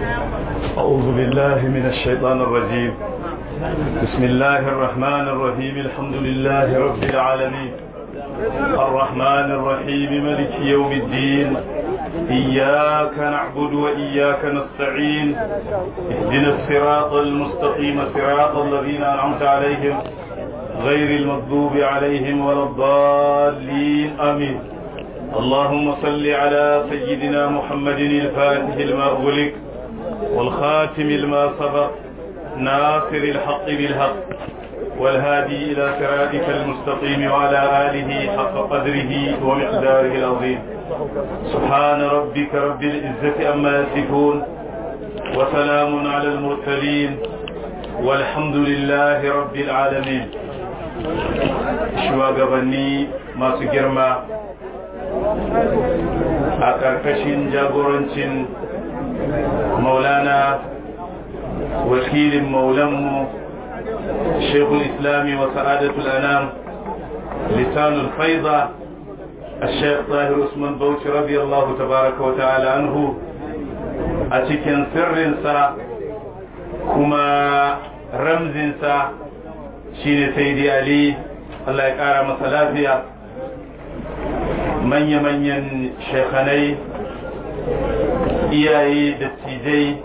أعوذ بالله من الشيطان الرجيم بسم الله الرحمن الرحيم الحمد لله رب العالمين الرحمن الرحيم ملك يوم الدين إياك نعبد وإياك نستعين اهدنا الصراط المستقيم صراط الذين أنعمت عليهم غير المغضوب عليهم ولا الضالين آمين اللهم صل على سيدنا محمد الفاتح لما أغلق والخاتم لما سبق ناصر الحق بالحق والهادي إلى صراطك المستقيم وعلى آله حق قدره ومقداره العظيم سبحان ربك رب العزة أما يصفون وسلام على المرسلين والحمد لله رب العالمين shugabanni masu girma a ƙarƙashin jagorancin maulana wakilin maulanmu shekul islami wa sa'adatul anam lisanul faiza الشيخ طاهر عثمان بوش رضي الله تبارك وتعالى عنه أتكن سر سا كما رمز سا شين سيدي علي الله يقارى مسلافيا من يمن شيخني iyaye dattijai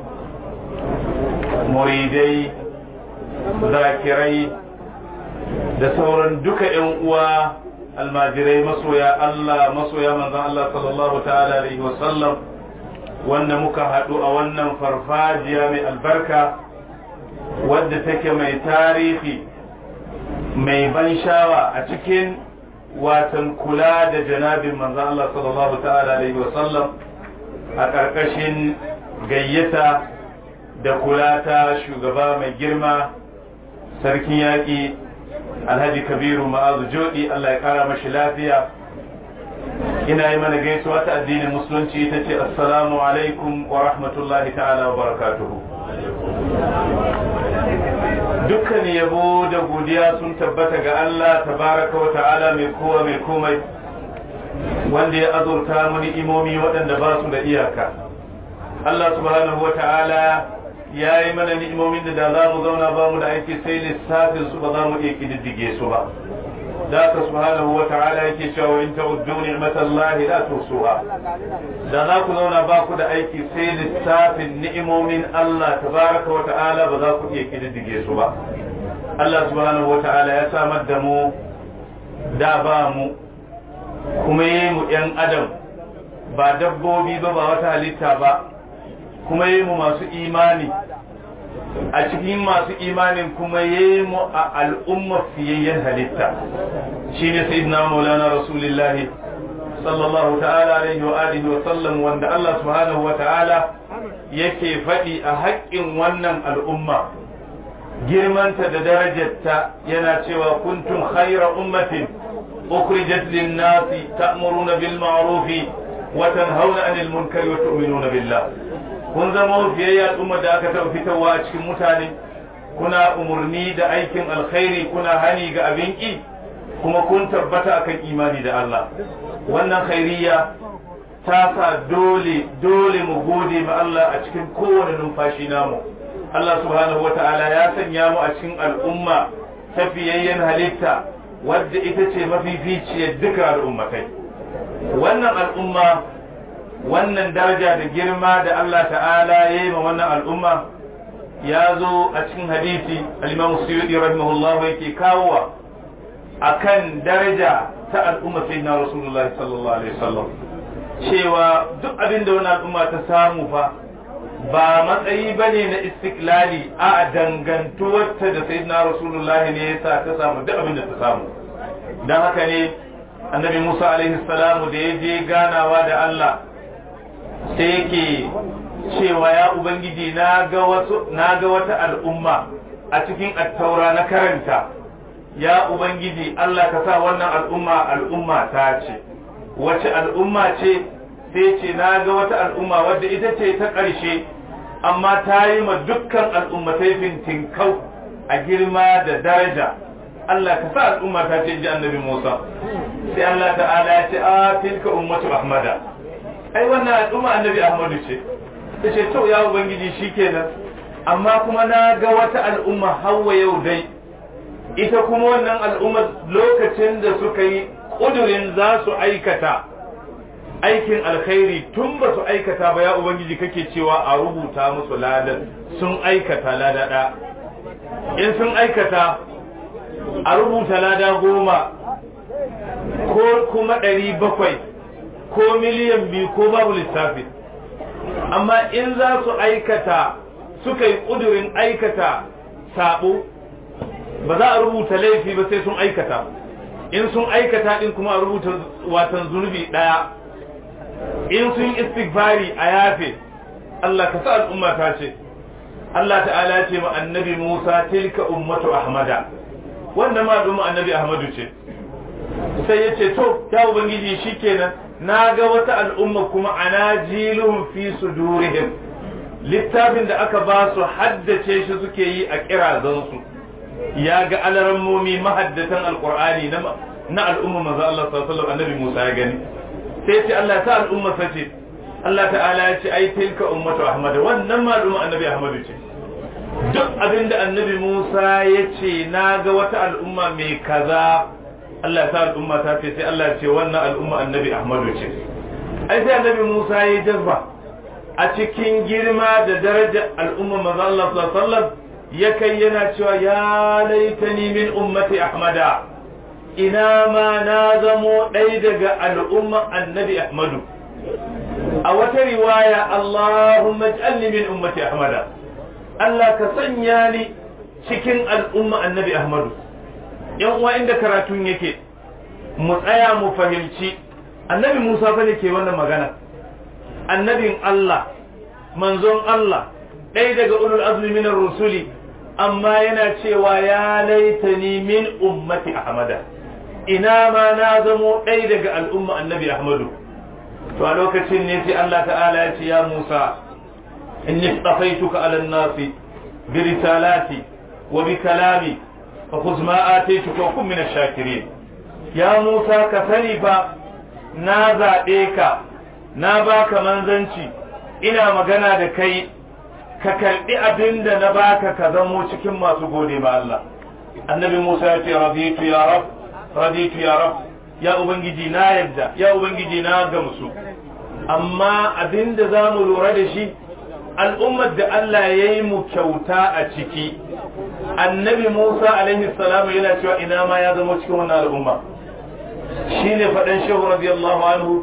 muridai zakirai da sauran duka 'yan uwa almajirai masoya Allah masoya manzan Allah sallallahu ta'ala alaihi wasallam wanda muka haɗu a wannan farfajiya mai albarka wadda take mai tarihi mai ban shawa a cikin watan kula da janabin manzan Allah sallallahu ta'ala alaihi wasallam a ƙarƙashin gayyata da kula ta shugaba mai girma sarkin yaƙi alhaji kabiru ma'azu jodi Allah ya ƙara mashi lafiya ina yi mana gaisuwa ta addinin musulunci ita ce assalamu alaikum wa rahmatullahi ta'ala wa barakatuhu dukkan yabo da godiya sun tabbata ga Allah tabaraka wa ta'ala mai kowa mai komai wanda ya azurta mu ni'imomi waɗanda ba su da iyaka Allah subhanahu wa ta'ala ya yi mana ni'imomin da da za mu zauna ba mu da aiki sai lissafin su ba za mu iya kididdige su ba da ka subhanahu wa ta'ala yake cewa in ta'uddu ni'matallahi la tusuha da za ku zauna ba ku da aiki sai lissafin ni'imomin Allah tabaraka wa ta'ala ba za ku iya kididdige su ba Allah subhanahu wa ta'ala ya samar da mu da ba mu kuma yi mu ‘yan adam ba dabbobi ba ba wata halitta ba kuma yi mu masu imani a cikin masu imanin kuma yi mu a al'umma fiyayyen halitta shi ne sai na maulana rasulullahi sallallahu ta'ala alaihi wa alihi wa sallam wanda Allah subhanahu wa ta'ala yake faɗi a haƙƙin wannan al'umma girmanta da darajarta yana cewa kuntum khayra ummatin أخرجت للناس تأمرون بالمعروف وتنهون عن المنكر وتؤمنون بالله kun zama fiyayya al'umma da aka taɓa fitowa a cikin mutane kuna umarni da aikin alkhairi kuna hani ga abin ƙi kuma kun tabbata akan imani da Allah wannan khairiyya ta sa dole dole mu gode ma Allah a cikin kowane numfashi namu Allah subhanahu wata'ala ya sanya mu a cikin al'umma ta fiyayyen halitta wadda ita ce mafificiyar duka al'ummatai wannan al'umma wannan daraja da girma da Allah ta'ala ya yi ma wannan al'umma ya zo a cikin hadisi al-imam suyudi rahimahullah yake kawowa akan daraja ta al'umma sayyidina rasulullahi sallallahu alaihi wasallam cewa duk abin da wani al'umma ta samu fa ba matsayi bane na istiklali a dangantuwarta da sayyidina rasulullahi ne yasa ta samu duk abin da ta samu dan haka ne annabi Musa alaihi salamu da ya je ganawa da Allah sai yake cewa ya ubangiji na ga wasu na ga wata al'umma a cikin attaura na karanta ya ubangiji Allah ka sa wannan al'umma al'umma ta ce wace al'umma ce sai ce na ga wata al'umma wadda ita ce ta ƙarshe amma ta yi ma dukkan al'ummatai fintinkau a girma da daraja Allah ka sa al'umma ta ce ji annabi Musa sai Allah ta'ala ya ce a tilka ummatu ahmada ai wannan al'umma annabi ahmadu ce ta ce to ya ubangiji shikenan amma kuma na ga wata al'umma hawa yau dai ita kuma wannan al'umma lokacin da suka yi ƙudurin za su aikata aikin alkhairi tun ba su aikata ba ya ubangiji kake cewa a rubuta musu ladan sun aikata ladada in sun aikata a rubuta lada goma ko kuma ɗari bakwai ko miliyan biyu ko babu lissafi amma in za su aikata suka yi ƙudurin aikata sabo ba za a rubuta laifi ba sai sun aikata in sun aikata din kuma a rubuta watan zunubi ɗaya in sun istighfari a yafe Allah ka sa al'umma ta ce Allah ta'ala ce ma annabi Musa tilka ummatu ahmada wannan ma al'umma annabi ahmadu ce sai ya ce to ya ubangiji shikenan na ga wata al'umma kuma anajiluhum fi sudurihim littafin da aka ba su haddace shi suke yi a kirazansu ya ga alarammomi mahaddatan alqur'ani na na al'umma manzo Allah sallallahu alaihi wasallam annabi Musa ya gani sai ce Allah ta al'umma sace Allah ta'ala ya ce ai tilka ummatu ahmad wannan ma al'umma annabi ahmadu ce duk abinda annabi Musa ya ce na ga wata al'umma mai kaza Allah ta al'umma ta ce sai Allah ce wannan al'umma annabi ahmadu ce ai sai annabi Musa ya jazba a cikin girma da daraja al'umma manzo Allah sallallahu alaihi wasallam ya kai yana cewa ya laitani min ummati ahmada ina ma na zamo ɗaya daga al'umma annabi ahmadu a wata riwaya Allahumma ij'alni min ummati ahmada Allah ka sanya ni cikin al'umma annabi ahmadu yan uwa inda karatun yake mu tsaya mu fahimci annabi Musa fa ne ke wannan magana annabin Allah manzon Allah ɗaya daga ulul azmi min rusuli amma yana cewa ya laitani min ummati ahmada ina ma na zamo ɗaya daga al'umma annabi ahmadu to a lokacin ne sai Allah ta'ala ya ce ya Musa inni tsafaituka ala nasi bi risalati wa bi kalami fa khudh ma ataytuka wa kun min ash-shakirin ya Musa ka sani fa na zaɓe ka na baka manzanci ina magana da kai ka karɓi abin da na baka ka zamo cikin masu gode ma Allah annabi Musa ya ce raditu ya rab raditu ya rab ya ubangiji na yadda ya ubangiji na gamsu amma abin da za mu lura da shi al'ummar da Allah ya yi mu kyauta a ciki annabi Musa alaihi salamu yana cewa ina ma ya zama cikin wannan al'umma shine faɗan shehu radiyallahu anhu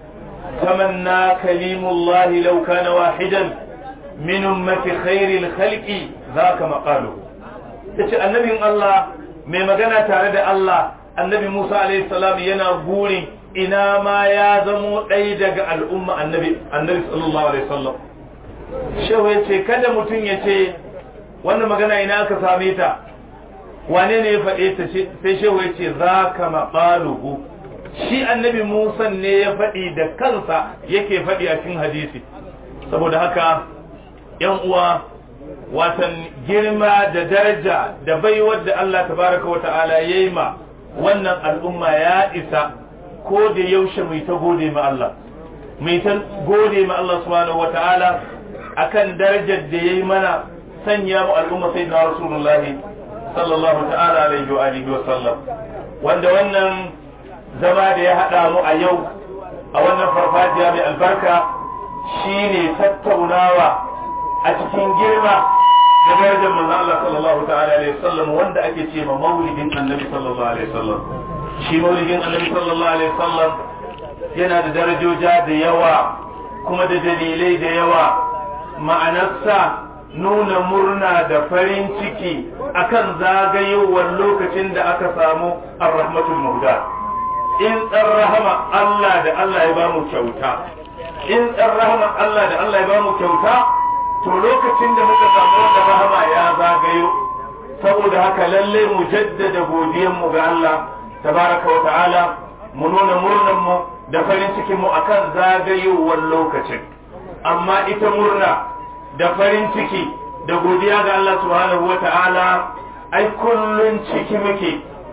tamanna kalimullahi law kana wahidan min ummati khairil khalqi zaka maqaluhu yace annabin Allah mai magana tare da Allah annabi Musa alaihi salam yana burin ina ma ya zamo ɗaya daga al'umma annabi annabi sallallahu alaihi wasallam shehu yace kada mutum ya ce wannan magana ina aka same ta wane ne ya faɗe ta sai shehu ya ce za ka maɓaluhu shi annabi musa ne ya faɗi da kansa yake faɗi a cikin hadisi saboda haka yan uwa watan girma da daraja da baiwar da Allah tabaraka wa ta'ala ya yi ma wannan al'umma ya isa ko da yaushe mai ta gode ma Allah mai ta gode ma Allah subhanahu wa ta'ala akan darajar da ya yi mana sanya mu al'umma sayyidina rasulullahi sallallahu ta'ala alaihi wa alihi wa sallam wanda wannan zama da ya hada mu a yau a wannan farfajiya mai albarka shine tattaunawa a cikin girma da darajar manzon Allah sallallahu ta'ala alaihi wa sallam wanda ake ce ma maulidin annabi sallallahu alaihi wa sallam shi maulidin annabi sallallahu alaihi wa sallam yana da darajoja da yawa kuma da dalilai da yawa ma'anarsa nuna murna da farin ciki akan zagayowar lokacin da aka samu ar-rahmatul muhda in dan rahama Allah da Allah ya bamu kyauta in dan rahama Allah da Allah ya bamu kyauta to lokacin da muka samu wanda rahama ya zagayo saboda haka lalle mu jaddada godiyar mu ga Allah tabaraka wa ta'ala mu nuna murnan mu da farin cikin mu akan zagayowar lokacin amma ita murna da farin ciki da godiya ga Allah subhanahu wa ta'ala ai kullun ciki muke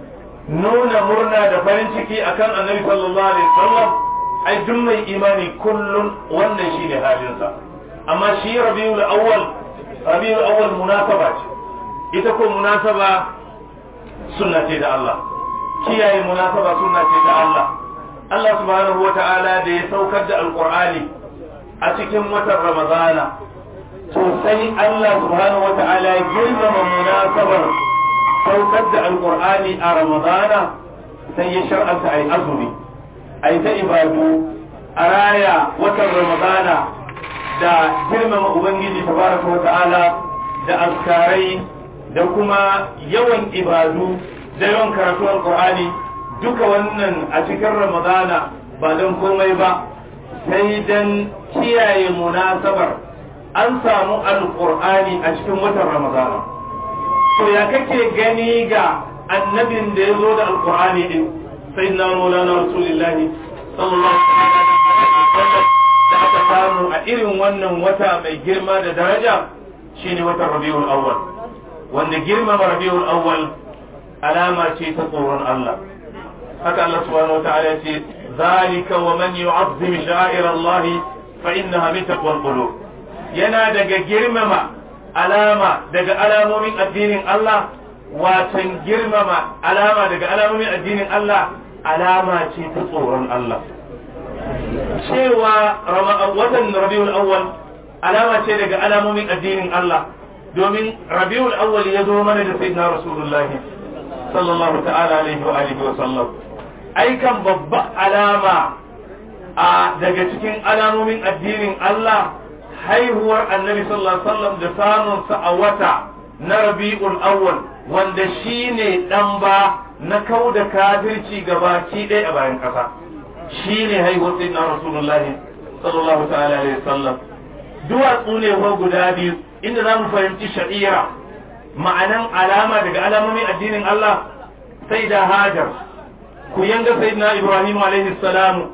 nuna murna da farin ciki akan annabi sallallahu alaihi wasallam ai duk mai imani kullun wannan shine halinsa amma shi rabiul awwal rabiul awwal munasaba ce ita ko munasaba sunna ce da Allah kiyaye munasaba sunna ce da Allah Allah subhanahu wata'ala da ya saukar da alqur'ani a cikin watan ramadana to sai Allah subhanahu wata'ala ya girmama munasabar saukar da alqur'ani a ramadana sai ya shar'anta ai azumi ai ta ibadu a raya watan ramadana da girmama ubangiji tabaraka wata'ala da azkarai da kuma yawan ibadu da yawan karatu alqur'ani duka wannan a cikin ramadana ba don komai ba sai don kiyaye munasabar an samu alqur'ani a cikin watan ramadana to ya kake gani ga annabin da ya zo da alqur'ani din sayyidina maulana rasulullahi sallallahu alaihi wasallam da aka samu a irin wannan wata mai girma da daraja shine watan rabiul awwal wanda girmama rabiul awwal alama ce ta tsoron Allah haka Allah subhanahu wataala ya ce zalika wa man yu'azzim sha'ir Allah fa innaha min taqwal qulub yana daga girmama alama daga alamomin addinin Allah watan girmama alama daga alamomin addinin Allah alama ce ta tsoron Allah cewa watan rabiul awwal alama ce daga alamomin addinin Allah domin rabiul awwal ya zo mana da sayyidina rasulullahi sallallahu ta'ala alaihi wa alihi wa sallam aikan babba alama a daga cikin alamomin addinin Allah haihuwar annabi sallallahu alaihi wasallam da samun sa a wata na rabiul awwal wanda shine dan ba na kauda kafirci gabaki ɗaya a bayan ƙasa shine haihuwar sayyidina rasulullahi sallallahu ta'ala alaihi wasallam duwatsu ne ko guda biyu inda za mu fahimci sha'ira ma'anan alama daga alamomin addinin Allah sai da hajar ku yanga sayyidina ibrahim alaihi salamu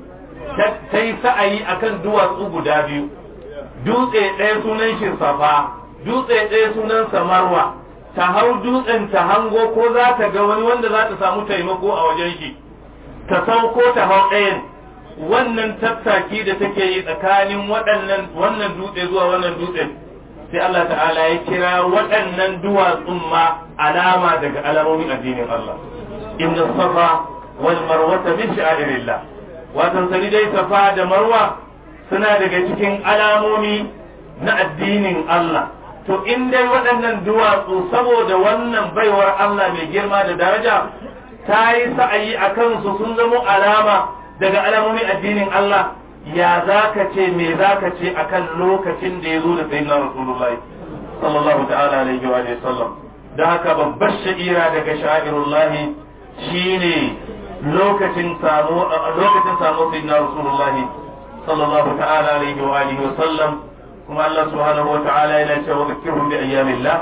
ta yi sa'ayi akan duwatsu guda biyu dutse ɗaya sunan shi safa dutse ɗaya sunan samarwa ta hau dutsen ta hango ko za ta ga wani wanda za ta samu taimako a wajen shi ta sauko ta hau ɗayan wannan tattaki da take yi tsakanin waɗannan wannan dutse zuwa wannan dutsen sai Allah ta'ala ya kira waɗannan duwatsun ma alama daga alamomin addinin Allah inna safa wal marwata min sha'irillah watan sani dai safa da marwa suna daga cikin alamomi na addinin Allah to in dai waɗannan duwatsu saboda wannan baiwar Allah mai girma da daraja ta yi sa'ayi a kansu sun zamo alama daga alamomin addinin Allah ya za ka ce me za ka ce akan lokacin da ya zo da sayyidina rasulullahi sallallahu ta'ala alaihi wa sallam da haka babbar sha'ira daga sha'irullahi shine lokacin samu lokacin samu sayyidina rasulullahi sallallahu ta'ala alaihi wa alihi wa sallam kuma Allah subhanahu wa ta'ala yana cewa zakirhum bi ayyamillah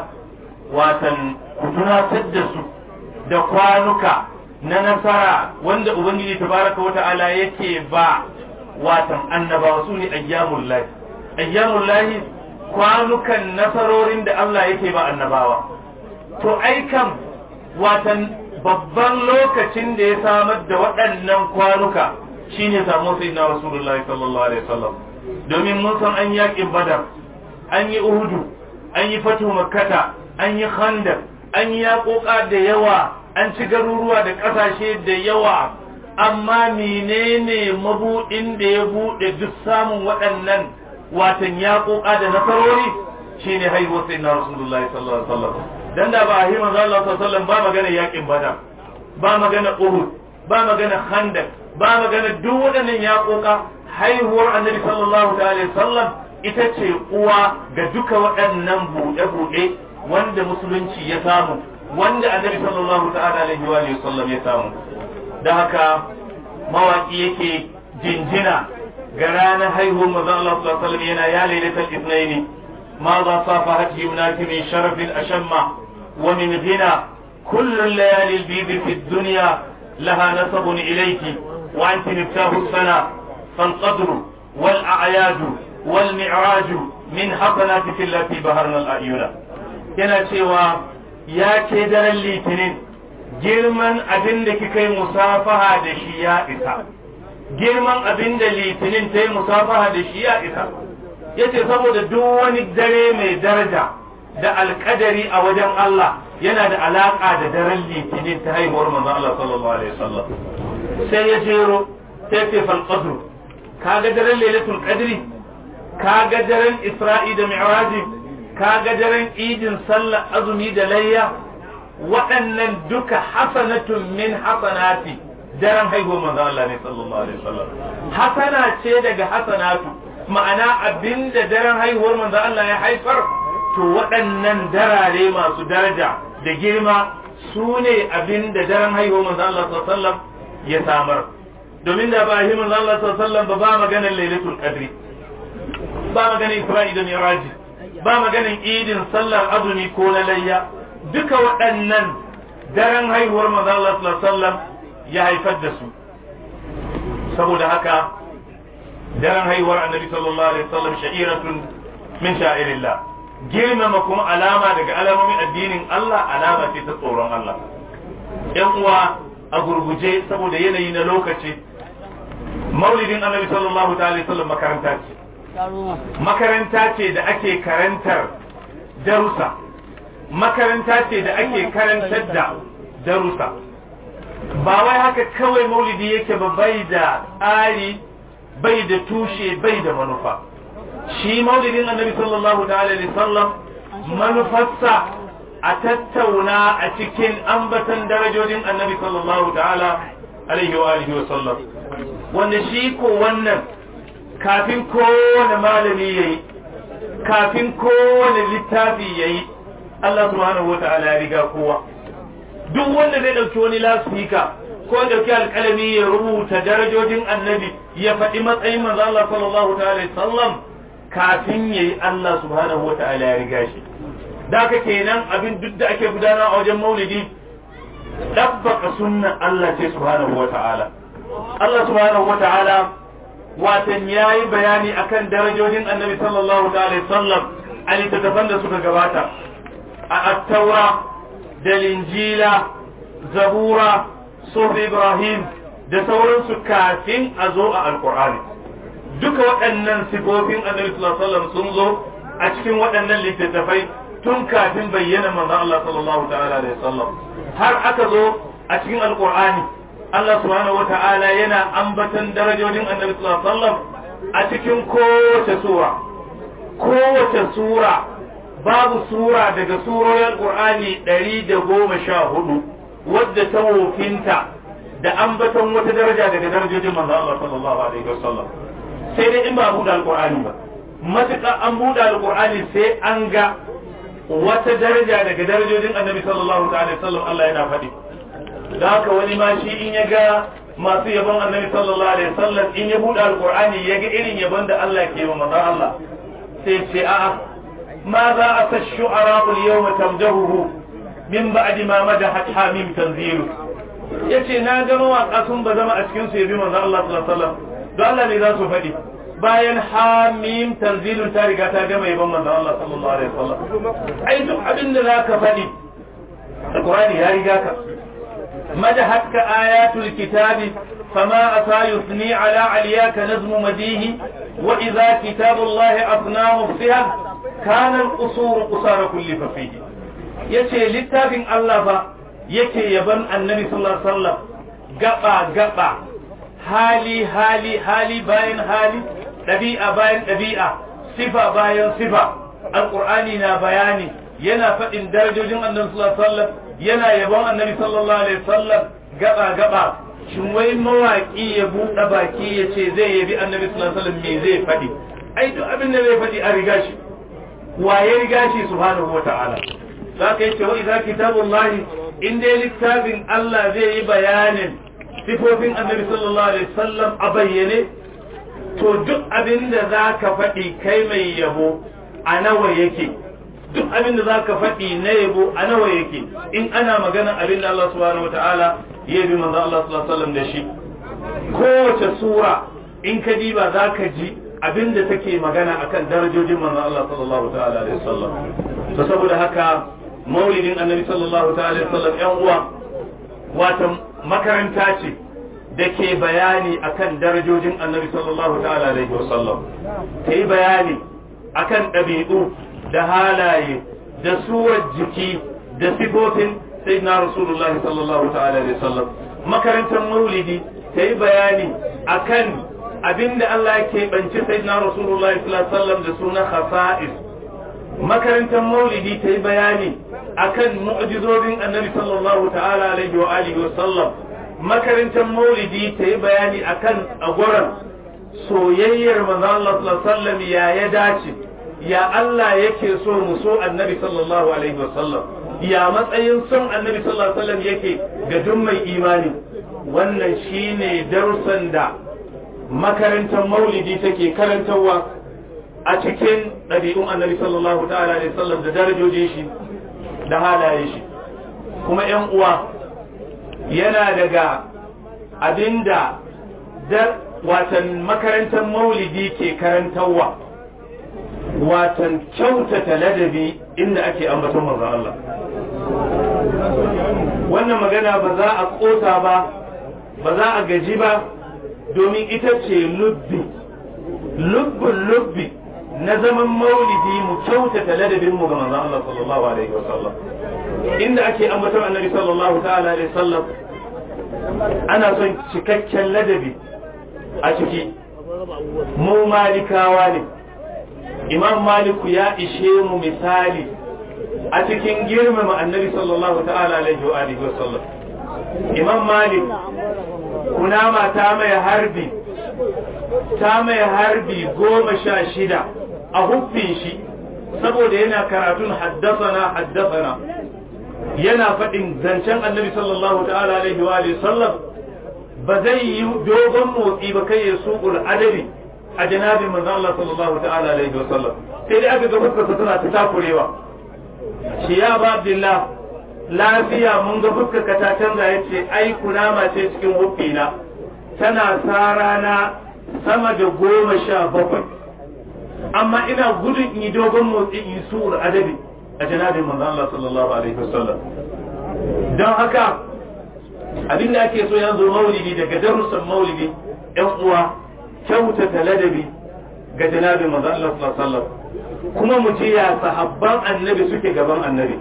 watan ku tunatar da su da kwanuka na nasara wanda ubangiji tabaraka wa ta'ala yake ba watan annabawa su ne ayyamul lahi ayyamul lahi kwanukan nasarorin da Allah yake ba annabawa to aikan watan babban lokacin da ya samar da waɗannan kwanuka shine samu sai na rasulullahi sallallahu alaihi wasallam domin mun san an yaƙin badar an yi uhudu an yi fatu makkata an yi khandaq an yi yaƙoƙa da yawa an ci garuruwa da ƙasashe da yawa amma menene mabuɗin da ya buɗe duk samun waɗannan watan yaƙoƙa da nasarori shine haihuwar sai na rasulullahi sallallahu alaihi wasallam dan da ba a yi manzo Allah sallallahu alaihi wasallam ba magana yaƙin badar ba magana uhud ba magana khandaq ba magana duk waɗannan yaƙoƙa haihuwar annabi sallallahu alaihi wasallam ita ce uwa ga duka waɗannan buɗe-buɗe wanda musulunci ya samu wanda annabi sallallahu alaihi wa sallam ya samu da haka mawaki yake jinjina ga ranar haihuwar manzon Allah sallallahu alaihi wasallam yana ya lailatul ithnaini ma za safahat yumnaki min sharafin ashamma wa min ghina kullu layali al-bid fi ad-dunya laha nasabun ilayki wa anti miftahu as-sana فالقدر والأعياد والمعراج من حسناتك التي بهرنا الأعين yana cewa ya ce daren litinin girman abin da kika yi musafaha da shi ya isa girman abin da litinin ta yi musafaha da shi ya isa yace saboda duk wani dare mai daraja da alkadari a wajen Allah yana da alaka da daren litinin ta haihuwar manzon Allah sallallahu alaihi wasallam sai ya jero sai ce fal qadr kaga daren lailatul qadri kaga daren isra'i da mi'raji kaga daren idin sallar azumi da layya waɗannan duka hasanatun min hasanati daren haihuwar manzon Allah ne sallallahu alaihi wasallam hasana ce daga hasanatu ma'ana abinda daren haihuwar manzon Allah ya haifar to waɗannan darare masu daraja da girma su ne abinda daren haihuwar manzon Allah sallallahu alaihi wasallam ya samar domin da ba himin Allah sallallahu alaihi wasallam ba ba maganar lailatul qadri ba maganar isra'i da mi'raji ba maganar idin sallar azumi ko na layya duka waɗannan daren haihuwar manzon Allah sallallahu alaihi wasallam ya haifar da su saboda haka daren haihuwar annabi sallallahu alaihi wasallam sha'iratun min sha'irillah girmama kuma alama daga alamomin addinin Allah alama ce ta tsoron Allah yan uwa a gurguje saboda yanayi na lokaci maulidin annabi sallallahu alaihi wasallam makaranta ce makaranta ce da ake karantar darussa makaranta ce da ake karantar da darussa ba wai haka kawai maulidi yake ba bai da tsari bai da tushe bai da manufa shi maulidin annabi sallallahu alaihi wasallam manufarsa a tattauna a cikin ambatan darajojin annabi sallallahu ta'ala alaihi wa alihi wa sallam wanda shi ko wannan kafin kowane malami yayi kafin kowane littafi yayi Allah subhanahu wa ta'ala ya riga kowa duk wanda zai dauki wani lasfika ko ya dauki alƙalami ya rubuta darajojin annabi ya faɗi matsayin manzo Allah sallallahu ta'ala sallam kafin yayi Allah subhanahu wa ta'ala ya riga shi da haka kenan abin duk da ake gudana a wajen maulidi dabbaka sunnan Allah ce subhanahu wa ta'ala Allah subhanahu wa ta'ala watan yayi bayani akan darajojin annabi sallallahu ta'ala sallam a littattafan da suka gabata a attaura da linjila zabura sufi ibrahim da sauransu kafin a zo a alkur'ani duka waɗannan sifofin annabi sallallahu alaihi wasallam sun zo a cikin waɗannan littattafai tun kafin bayyana manzon Allah sallallahu ta'ala alaihi wasallam har aka zo a cikin alkur'ani Allah subhanahu wata'ala yana ambatan darajojin annabi sallallahu alaihi wasallam a cikin kowace sura kowace sura babu sura daga surorin Qur'ani ɗari da goma sha hudu wadda ta wofinta da ambaton wata daraja daga darajojin manzo Allah sallallahu alaihi wasallam sai dai in ba buɗe alqur'ani ba matuƙa an buɗe alqur'ani sai an ga wata daraja daga darajojin annabi sallallahu alaihi wasallam Allah yana faɗi da haka wani ma shi in ya ga masu yabon annabi sallallahu alaihi wasallam in ya buɗe alqur'ani ya ga irin yabon da Allah ke wa manzo Allah sai ce a'a ماذا أتى الشعراء اليوم تمدهه من بعد ما مدحت حاميم تنزيله yace na ga mawaƙa sun ba zama a cikin su yabi manzo Allah sallallahu alaihi wasallam don Allah ne za su faɗi bayan hamim tanzilun ta riga ta gama yaban manzo Allah sallallahu alaihi wasallam ai duk abin da zaka faɗi alqur'ani ya riga ka madahatka ayatul kitabi فما أتى يثني على علياك نظم مديه وإذا كتاب الله أثناه مفسها كان القصور قصار كل ففيه yace littafin Allah fa yake yaban annabi sallallahu alaihi wasallam gaba gaba hali hali hali bayan hali ɗabi'a bayan ɗabi'a sifa bayan sifa alqur'ani na bayani yana faɗin darajojin annabi sallallahu alaihi wasallam yana yabon annabi sallallahu alaihi wasallam gaba gaba shin wai mawaƙi ya buɗe baki ya ce zai yabi annabi sallallahu alaihi wasallam me zai faɗi ai duk abin da zai faɗi a riga shi wa ya riga shi subhanahu wata'ala za ka yi cewa idan kitabullahi in dai littafin Allah zai yi bayanin sifofin annabi sallallahu alaihi wasallam a bayyane to duk abin da za ka faɗi kai mai yabo a nawa yake duk abin da za ka faɗi na yabo a nawa yake in ana magana abin da Allah subhanahu wata'ala ya bi manzo Allah sallallahu alaihi wasallam da shi kowace sura in ka diba za ka ji abin da take magana akan darajojin manzo Allah sallallahu ta'ala alaihi wasallam to saboda haka maulidin annabi sallallahu ta'ala alaihi wasallam yan uwa wata makaranta ce da ke bayani akan darajojin annabi sallallahu ta'ala alaihi wasallam ta yi bayani akan ɗabi'u da halaye da suwar jiki da sifofin sayyidina rasulullahi sallallahu ta'ala alaihi wasallam makarantar maulidi ta yi bayani akan abinda Allah ya keɓanci sayyidina rasulullahi sallallahu alaihi wasallam da suna khasa'is makarantar maulidi ta yi bayani akan mu'jizozin annabi sallallahu ta'ala alaihi wa alihi wasallam makarantar maulidi ta yi bayani akan agwaran soyayyar manzo Allah sallallahu alaihi wasallam ya ya dace ya Allah yake so mu so annabi sallallahu alaihi wasallam ya matsayin son annabi sallallahu alaihi wasallam yake ga duk mai imani wannan shine darussan da makarantar maulidi take karantarwa a cikin ɗabi'un annabi sallallahu ta'ala alaihi wasallam da darajojin shi da halaye shi kuma ƴan uwa yana daga abinda da watan makarantar maulidi ke karantarwa watan kyautata ladabi inda ake ambaton manzo Allah wannan magana ba za a kota ba ba za a gaji ba domin ita ce lubbi lubbin lubbi na zaman maulidi mu kyautata ladabin mu ga manzo Allah sallallahu alaihi wasallam inda ake ambaton annabi sallallahu ta'ala alaihi wasallam ana son cikakken ladabi a ciki mu malikawa ne imam maliku ya ishe mu misali a cikin girmama annabi sallallahu ta'ala alaihi wa alihi wasallam imam malik kunama ta mai harbi ta mai harbi goma sha shida a huffin shi saboda yana karatun haddasana haddasana yana faɗin zancen annabi sallallahu ta'ala alaihi wa alihi sallam ba zai yi dogon motsi ba kai ya suƙul adabi a janabin manzon Allah sallallahu ta'ala alaihi wa sallam sai dai aka ga fuskarsa tana ta takurewa shi ya ba Abdullah lafiya mun ga fuskarka ta canza yace ai kunama ce cikin huffina tana sarana sama da goma sha bakwai amma ina gudun yi dogon motsi yi su'ul adabi a janabin manzon Allah sallallahu alaihi wa sallam don haka abinda ake so yanzu maulidi daga darussan maulidi yan uwa kyautata ladabi ga janabin manzo Allah sallallahu alaihi wasallam kuma mu ji ya sahabban annabi suke gaban annabi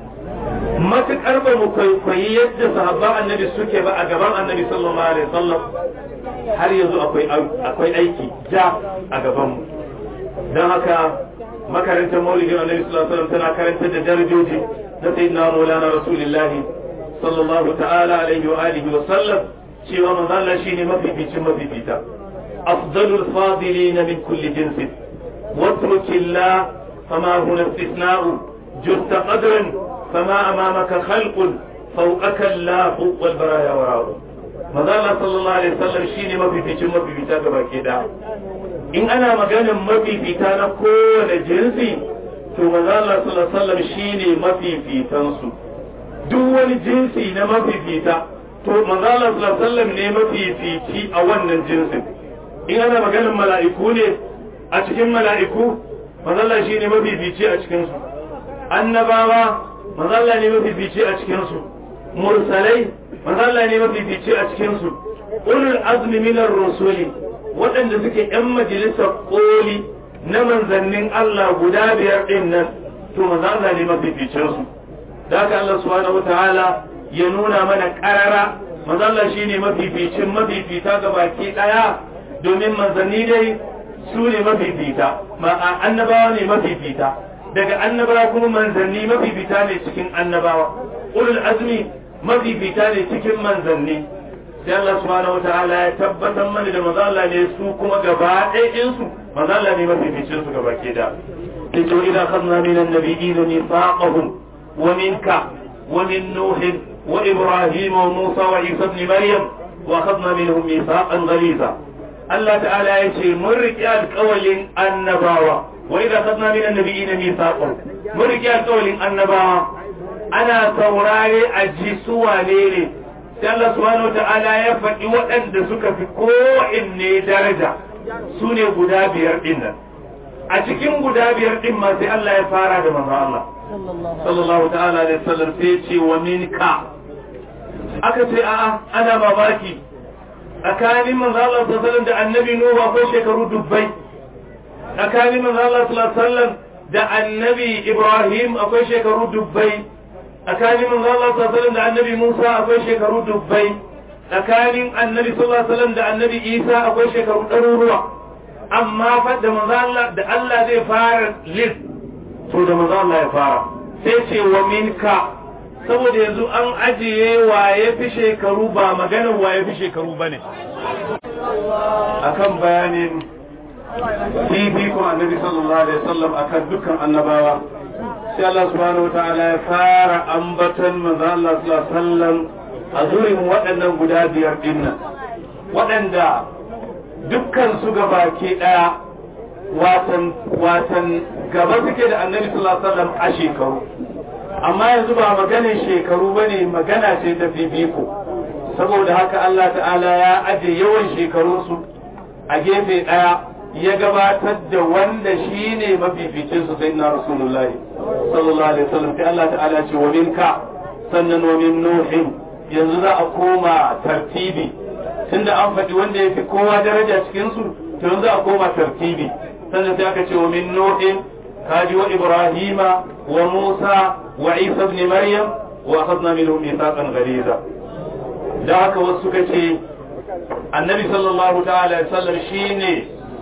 matukar ba mu kwaikwayi yadda sahabban annabi suke ba a gaban annabi sallallahu alaihi wasallam har yanzu akwai akwai aiki ja a gaban mu don haka makarantar maulidin annabi sallallahu alaihi wasallam tana karantar da darajoji na sayyidina maulana rasulullahi sallallahu ta'ala alaihi wa alihi wa sallam cewa manzo Allah shine mafificin mafifita afdalul fadilin min kulli jins watruk illa fama huna istithna'u jutta qadran fama amamaka khalqun fawqaka Allah wal baraya wara'u manzo Allah sallallahu alaihi wasallam shine mafificin mafifita gaba ke da in ana maganin mafifita na kowane jinsi to manzo Allah sallallahu alaihi wasallam shine mafifitan su duk wani jinsi na mafifita to manzala sallallahu ne mafifici a wannan jinsin in ana maganin mala'iku ne a cikin mala'iku manzala shi ne mafifici a cikinsu annabawa manzala ne mafifici a cikinsu mursalai manzala ne mafifici a cikinsu ulul azmi minar rusuli waɗanda suke ‘yan majalisar ƙoli na manzannin Allah guda biyar ɗin nan to manzala ne mafificinsu da haka Allah subhanahu wataala ya nuna mana karara manzo Allah shine mafificin mafifita ga baki daya domin manzanni dai su ne mafifita ma annabawa ne mafifita daga annabawa kuma manzanni mafifita ne cikin annabawa ulul azmi mafifita ne cikin manzanni sai Allah subhanahu wataala ya tabbatar mana da manzo Allah ne su kuma gaba ɗayan su manzo Allah ne mafificin su gaba ke da to idan khadna min annabiyyin mithaqahum ومنك ومن نوح وإبراهيم وموسى وعيسى ابن مريم وأخذنا منهم ميثاقا غليظا الله تعالى يشير مرك القول النباوة وإذا أخذنا من النبيين ميثاقا مرك القول النباوة أنا saurare a ji suwane ne sai Allah subhanahu wa ta'ala ya faɗi waɗanda suka fi ko'inne daraja su ne guda biyar ɗin nan a cikin guda biyar ɗin ma sai Allah ya fara da manzo Allah sallallahu ta'ala alaihi wasallam sai ce wa minka aka ce a'a ana mamaki tsakanin manzo Allah sallallahu da annabi Nuhu ko shekaru dubbai tsakanin manzo Allah sallallahu alaihi wasallam da annabi Ibrahim akwai shekaru dubbai tsakanin manzo Allah sallallahu alaihi wasallam da annabi Musa akwai shekaru dubbai tsakanin annabi sallallahu alaihi wasallam da annabi Isa akwai shekaru ɗaruruwa amma fa da manzo Allah da Allah zai fara list to da manzo Allah ya fara sai ce wa minka saboda yanzu an ajiye waye fi shekaru ba maganar waye fi shekaru bane akan bayanin fifikon annabi sallallahu alaihi wasallam akan dukkan annabawa sai Allah subhanahu wataala ya fara ambaton manzo Allah sallallahu alaihi wasallam a zurin waɗannan guda biyar dinnan waɗanda dukkan su gabaki ɗaya watan watan gaba suke da annabi sallallahu alaihi wasallam a shekaru amma yanzu ba maganin shekaru bane magana ce ta fifiko saboda haka Allah ta'ala ya aje yawan shekarunsu a gefe ɗaya ya gabatar da wanda shi ne mafificin su sai na rasulullahi sallallahu alaihi wasallam sai Allah ta'ala ce wa minka sannan wa min nuhin yanzu za a koma tartibi tunda an faɗi wanda ya fi kowa daraja cikin su to yanzu a koma tartibi sannan sai aka ce wa min nuhin kaji wa ibrahima wa musa wa isa ibn maryam wa akhadna minhum mithaqan ghaliza da haka wasu suka ce annabi sallallahu ta'ala alaihi wasallam shine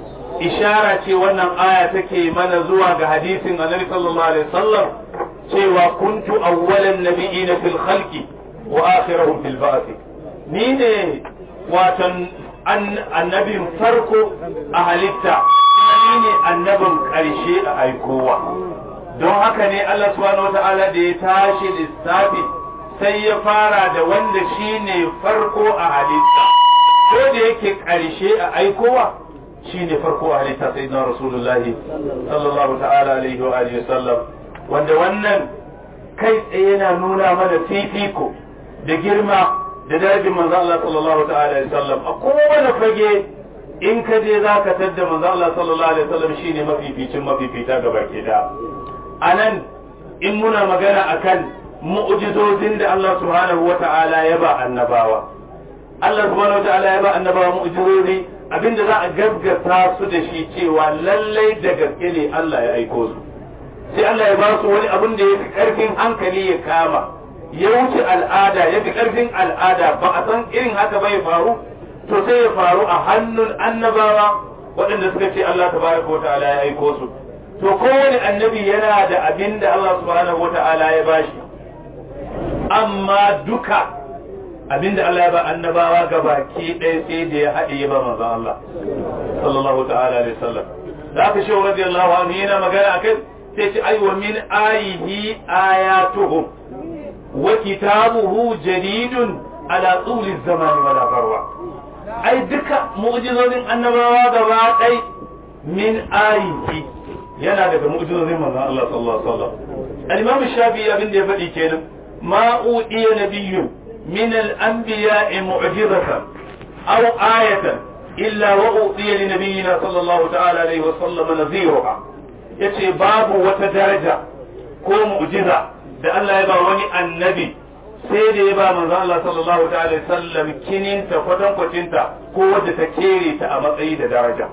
ishara ce wannan aya take mana zuwa ga hadisin annabi sallallahu alaihi wasallam cewa kuntu awwalan nabiyina fil khalqi wa akhirahum fil ba'th ni ne watan annabin farko a halitta ni ne annabin karshe a aikowa don haka ne Allah subhanahu wata'ala da ya tashi lissafi sai ya fara da wanda shine farko a halitta ko da yake karshe a aikowa shi ne farko a halitta sai na rasulullahi sallallahu ta'ala alaihi wa alihi sallam wanda wannan kai tsaye yana nuna mana fifiko da girma da darajar manzo Allah sallallahu ta'ala alaihi sallam a kowane fage in ka je za ka tadda manzo Allah sallallahu alaihi sallam shine mafificin mafifita ga baki da anan in muna magana akan mu'jizozin da Allah subhanahu wa ta'ala ya ba annabawa Allah subhanahu wa ta'ala ya ba annabawa mu'jizozi abinda za a gaggata su da shi cewa lallai da gaske ne Allah ya aiko su sai Allah ya ba su wani abin da ya fi karfin hankali ya kama ya wuce al'ada ya fi karfin al'ada ba a san irin haka bai faru to sai ya faru a hannun annabawa waɗanda suka ce Allah tabaraka wa ta'ala ya aiko su to kowane annabi yana da abin da Allah subhanahu wa ta'ala ya bashi amma duka abinda Allah ya ba annabawa ga baki ɗaya sai da ya haɗe ya ba manzo Allah sallallahu ta'ala alaihi wasallam da aka shi radiyallahu anhu yana magana akai sai ce ai wa min ayihi ayatuhum wa kitabuhu jadidun ala tuli zamani wala farwa ai duka mu'jizozin annabawa gaba ɗai min ayihi yana daga mu'jizozin manzo Allah sallallahu alaihi wasallam al-imam shafi'i abin da ya faɗi kenan ma udiya nabiyyun من الأنبياء معجزة أو آية إلا وأوتي لنبينا صلى الله تعالى عليه وسلم نذيرها yace babu wata daraja ko mu'jiza da Allah ya ba wani annabi sai da ya ba manzo Allah sallallahu ta'ala alaihi wasallam kininta kwatankwacinta ko wadda ta kere ta a matsayi da daraja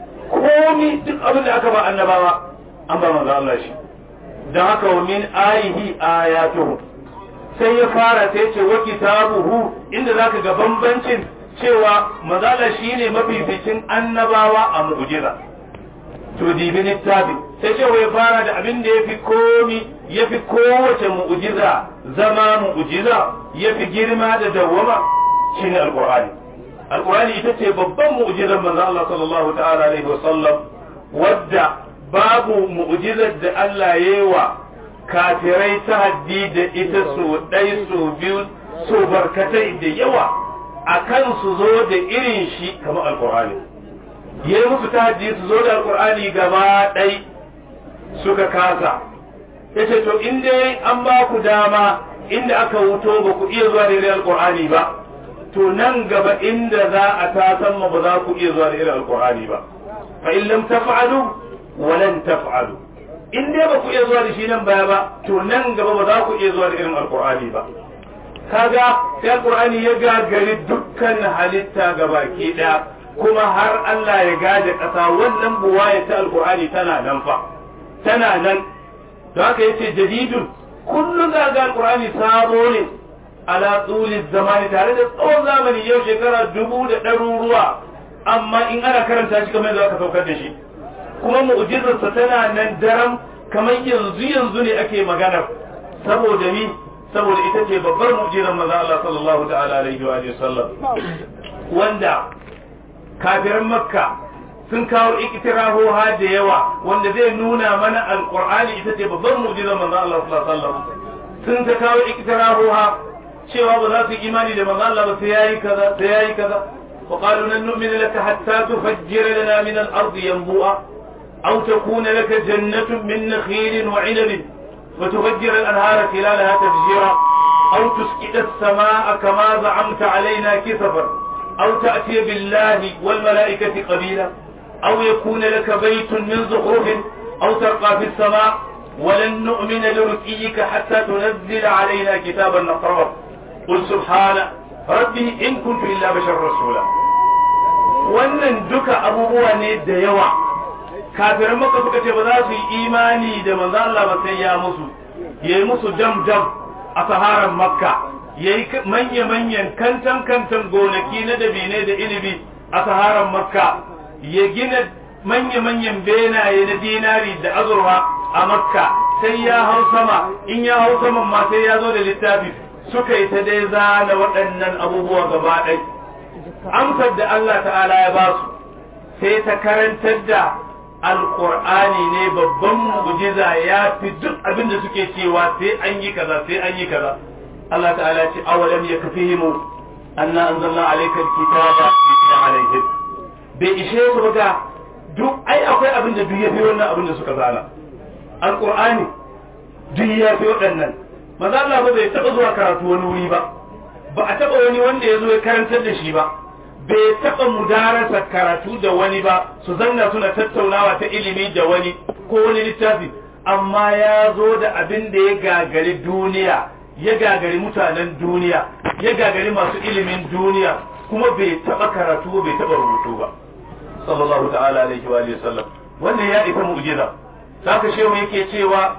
komi duk abin da aka ba annabawa an ba manzo Allah shi dan haka wa min ayihi ayatuhu sai ya fara sai ce wa kitabuhu inda zaka ga bambancin cewa mazala shine mafificin annabawa a mu'jiza to dibi littafi sai cewa ya fara da abin da yafi komi yafi kowace mu'jiza zama mu'jiza yafi girma da dawwama shine alqur'ani alqur'ani ita ce babban mu'jizar manzo Allah sallallahu ta'ala alaihi wasallam wadda babu mu'jizar da Allah yayi wa kafirai ta haddi da ita su ɗai su biyu su barkatai da yawa a kan su zo da irin shi kamar alkur'ani ya yi musu ta haddi su zo da alkur'ani gaba ɗai suka kasa ya ce to in dai an ba ku dama inda aka wuto ba ku iya zuwa da irin alkur'ani ba to nan gaba inda za a tasan ma ba za ku iya zuwa da irin alkur'ani ba fa in lam taf'alu wa lan taf'alu in dai ba ku iya zuwa da shi nan baya ba to nan gaba ba za ku iya zuwa da irin alkur'ani ba kaga sai alkur'ani ya gagari dukkan halitta gabaki daya kuma har Allah ya gaje ƙasa wannan buwaya ta alqur'ani tana nan fa tana nan don haka yace jadidun kullum za ga alqur'ani sabo ne ala tsuli zamani tare da tsawon zamani yau shekara dubu da ɗaruruwa amma in ana karanta shi kamar yadda aka saukar da shi kuma mu'jizarsa tana nan daram kamar yanzu yanzu ne ake magana saboda ni saboda ita ce babbar mu'jizar manzo Allah sallallahu ta'ala alaihi wa sallam wanda kafiran makka sun kawo iktirahoha da yawa wanda zai nuna mana alqur'ani ita ce babbar mu'jizar manzo Allah sallallahu alaihi wa sallam sun ta kawo iktirahoha cewa ba za su yi imani da manzo Allah ba sai yayi kaza sai yayi kaza وقالوا لن نؤمن لك حتى تفجر لنا من الأرض ينبوءا أو تكون لك جنة من نخيل وعنب وتفجر الأنهار خلالها تفجيرا أو تسكت السماء كما زعمت علينا كسفا أو تأتي بالله والملائكة قبيلا أو يكون لك بيت من زخرف أو ترقى في السماء ولن نؤمن لرقيك حتى تنزل علينا كتابا نقرأه قل سبحان ربي إن كنت إلا بشر رسولا wannan duka abubuwa ne da yawa kafiran maka suka ce ba za su yi imani da manzo Allah ba sai ya musu yayi musu dam dam a saharan makka yayi manya manyan kantan kantan gonaki na dabine da inibi a saharan makka ya gina manya manyan benaye na dinari da azurwa a makka sai ya hau sama in ya hau saman ma sai ya zo da littafi suka yi ta dai zana waɗannan abubuwa gaba ɗai amsar da Allah ta'ala ya ba su sai ta karantar da alƙur'ani ne babban mu'jiza ya fi duk abin da suke cewa sai an yi kaza sai an yi kaza Allah ta'ala ce awalam yakfihimu anna anzalna alayka alkitaba yutla alayhim bai ishe su ga duk ai akwai abin da duk ya fi wannan abin da suka zana alƙur'ani duk ya fi waɗannan maza Allah ba bai taɓa zuwa karatu wani wuri ba ba a taɓa wani wanda ya zo ya karantar da shi ba bai taɓa mudarasa karatu da wani ba su zanna suna tattaunawa ta ilimi da wani ko wani littafi amma ya zo da abin da ya gagari duniya ya gagari mutanen duniya ya gagari masu ilimin duniya kuma bai taɓa karatu bai taɓa rubutu ba sallallahu ta'ala alaihi wa sallam wannan ya isa mu'jiza zaka shehu yake cewa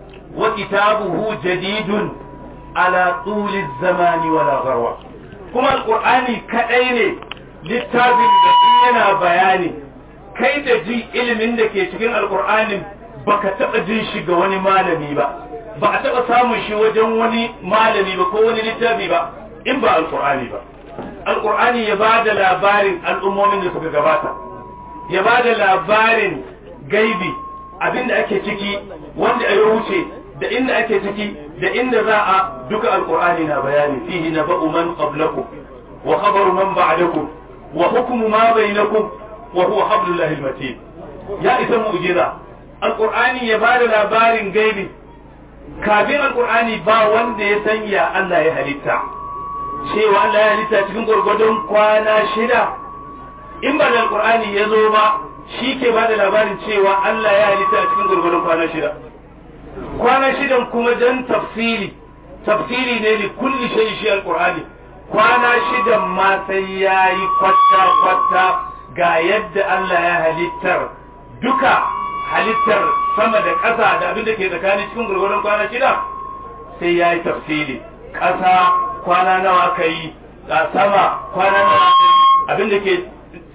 وكتابه جديد على طول الزمان ولا غروة كما القرآن كأين littafin da yana bayani kai da ji ilimin da ke cikin alkur'anin baka taɓa jin shi ga wani malami ba ba a taɓa samun shi wajen wani malami ba ko wani littafi ba in ba alkur'ani ba alkur'ani ya ba da labarin al'ummomin da suka gabata ya ba da labarin gaibi abin da ake ciki wanda ya wuce da inda ake ciki da inda za a duka alkur'ani na bayani fihi na ba'u man qablakum wa khabaru man ba'dakum wa hukmu ma bainakum wa huwa hablullahi almatin ya isa mu'jiza alkur'ani ya bada labarin gaibi kafin alkur'ani ba wanda ya sanya Allah ya halitta cewa Allah ya halitta cikin gwargwadon kwana shida in ba da alkur'ani ya zo ba shi ke ba da labarin cewa Allah ya halitta cikin gwargwadon kwana shida kwana shidan kuma dan tafsiri tafsiri ne li kulli shay shi alqur'ani kwana shidan ma sai yayi kwatta kwatta ga yadda Allah ya halittar duka halittar sama da ƙasa da abin da ke tsakanin cikin gurgurun kwana shida sai yayi tafsiri ƙasa kwana nawa ka yi a sama kwana nawa ka yi abin da ke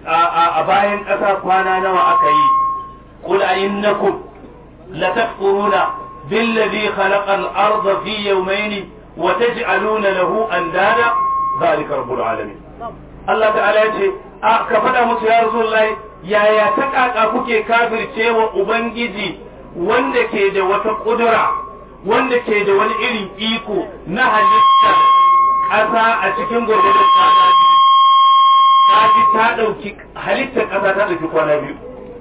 a bayan ƙasa kwana nawa aka yi qul innakum latakfuruna بالذي خلق الأرض في يومين وتجعلون له أندادا ذلك رب العالمين الله تعالى يقول كفدا musu ya Rasulullahi yaya ta kaka kuke kafircewa ubangiji wanda ke da wata kudura wanda ke da wani irin iko na halittar ƙasa a cikin gwargwadon kwana biyu ta ji ta ɗauki halittar ƙasa ta ɗauki kwana biyu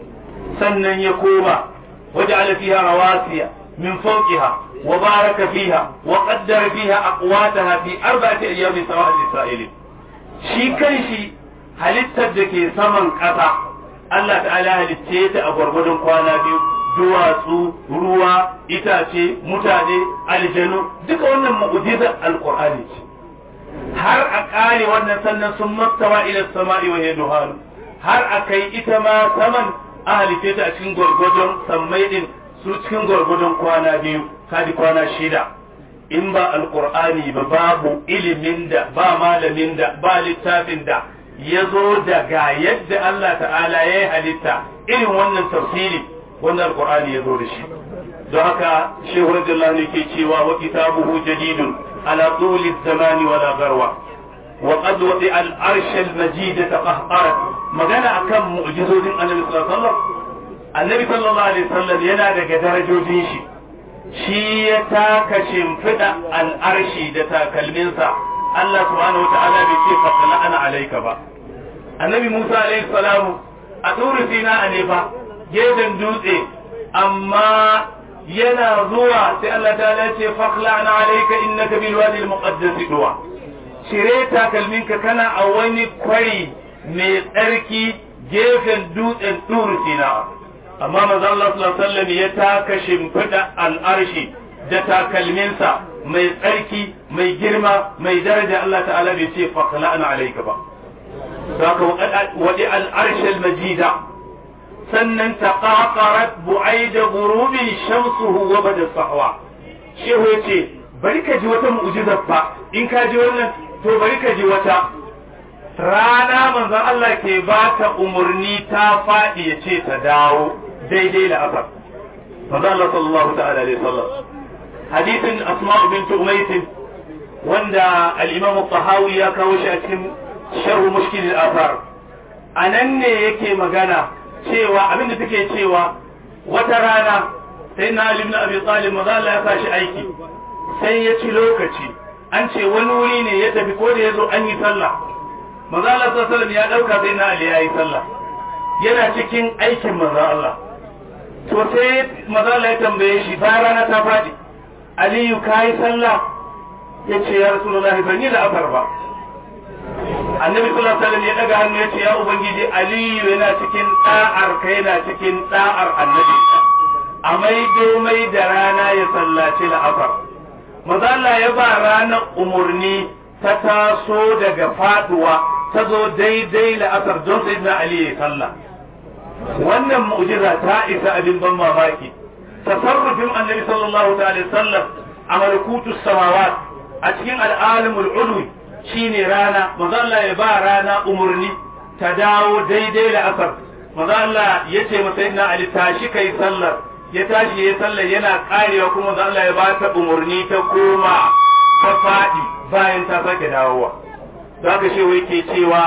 sannan ya koma waje alafiya rawasiya من فوقها وبارك فيها وقدر فيها أقواتها في أربعة أيام سواء للسائلين shi kanshi halittar da ke saman ƙasa Allah ta'ala halitce ta a gwargwadon kwana biyu duwatsu ruwa itace mutane aljanu duka wannan mu'jizar alqur'ani ce har a ƙare wannan sannan sun mastawa ila sama'i wa yaduhanu har a kai ita ma saman a halice ta a cikin gwargwadon sammai din su cikin gwargwadon kwana biyu kadi kwana shida in ba alkur'ani ba babu ilimin da ba malamin da ba littafin da ya zo daga yadda Allah ta'ala ya yi halitta irin wannan tafsiri wannan alkur'ani ya zo da shi don haka shehu radiyallahu anhu ke cewa wa kitabuhu jadidun ala tuli zamani wala garwa wa qad wadi al arsh al majid taqahqarat magana akan mu'jizodin annabi sallallahu alaihi wasallam annabi sallallahu alaihi wasallam yana daga darajojin shi shi ya taka shimfiɗa al'arshi da takalminsa Allah subhanahu wa ta'ala bai ce fasala ana alaika ba annabi Musa alaihi salamu a turu sina a ne fa gefen dutse amma yana zuwa sai Allah ta ce fakla ana alaika innaka bil wadi al muqaddas duwa cire takalminka kana a wani kwari mai tsarki gefen dutsen turu sina amma manzo Allah sallallahu alaihi wasallam ya taka shimfiɗa al'arshi da takalminsa mai tsarki mai girma mai daraja Allah ta'ala bai ce fakala ana alaika ba saka wadi al'arshal majida sannan taqaqarat bu'aida ghurubi shamsuhu wa bada sahwa shehu yace bari ka ji wata mu'jizar fa in ka ji wannan to bari ka ji wata rana manzon Allah ke ba ta umurni ta faɗi ya ce ta dawo daidai da asar manzon Allah sallallahu ta'ala alaihi wasallam hadisin asma'u bint umayth wanda al-imam al-tahawi ya kawo shi a cikin sharh mushkil al-athar anan ne yake magana cewa abinda take cewa wata rana sai na Ali ibn Abi Talib manzo Allah ya sashi aiki sai ya ci lokaci an ce wani wuri ne ya tafi ko da yazo an yi sallah manzo Allah sallallahu alaihi wasallam ya dauka sai na Ali ya yi sallah yana cikin aikin manzo Allah to sai manzo Allah ya tambaye shi bayan rana ta fadi Aliyu kai sallah yace ya Rasulullahi ban yi da afar ba annabi sallallahu alaihi wasallam ya daga hannu yace ya ubangiji aliyu yana cikin da'ar ka yana cikin da'ar annabi a mai domai da rana ya sallaci la'afar maza Allah ya ba ranar umurni ta taso daga faduwa ta zo daidai la'afar don sai na ali ya sallah wannan mu'jiza ta isa abin ban mamaki tasarrufin annabi sallallahu alaihi wasallam a malakutus samawat a cikin al'alimul ulwi shine rana maza Allah ya ba rana umurni ta dawo daidai da asar maza Allah ya ce masa yana Ali tashi kai sallar ya tashi ya sallar yana karewa kuma maza Allah ya ba ta umurni ta koma ta faɗi bayan ta sake dawowa za ka ce wai ke cewa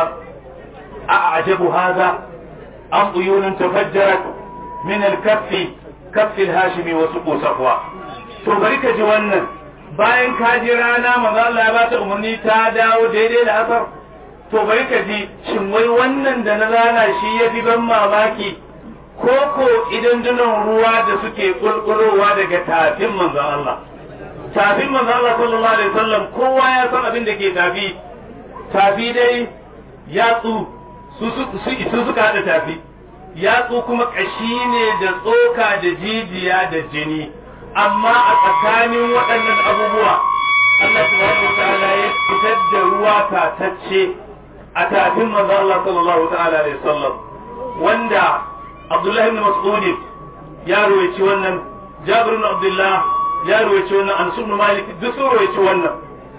a ajabu haza an uyunun tafajjarat min al-kaffi kaffi al-hashimi wa suqu safwa to bari ka ji wannan bayan ka ji rana maza Allah ya bata umarni ta dawo daidai da asar to bari ka ji shin wai wannan da na rana shi ya fi ban mamaki ko ko idan dunan ruwa da suke kulkulowa daga tafin manzon Allah tafin manzon Allah sallallahu alaihi wasallam kowa ya san abin da ke tafi tafi dai yatsu su su suka hada tafi yatsu kuma kashi ne da tsoka da jijiya da jini amma a tsakanin waɗannan abubuwa Allah subhanahu wa ta'ala ya fitar da ruwa tatacce a tafin manzo Allah sallallahu ta'ala alaihi wasallam wanda Abdullah ibn Mas'ud ya ruwaici wannan Jabir ibn Abdullah ya ruwaici wannan Anas ibn Malik duk sun ruwaici wannan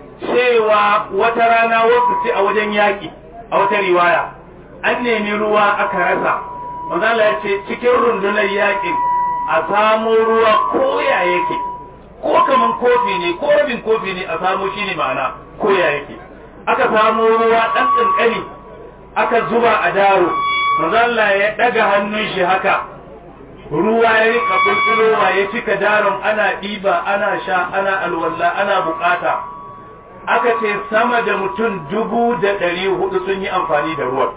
cewa wata rana wasu ce a wajen yaki a wata riwaya an nemi ruwa aka rasa manzo Allah ya ce cikin rundunar yakin a samo ruwa ko ya yake ko kaman kofi ne ko rabin kofi ne a samo shi ne ma'ana ko ya yake aka samo ruwa ɗan ƙanƙani aka zuba a daro manzo Allah ya ɗaga hannun shi haka ruwa ya rika bulbulowa ya cika daron ana ɗiba ana sha ana alwala ana bukata aka ce sama da mutum dubu da ɗari hudu sun yi amfani da ruwan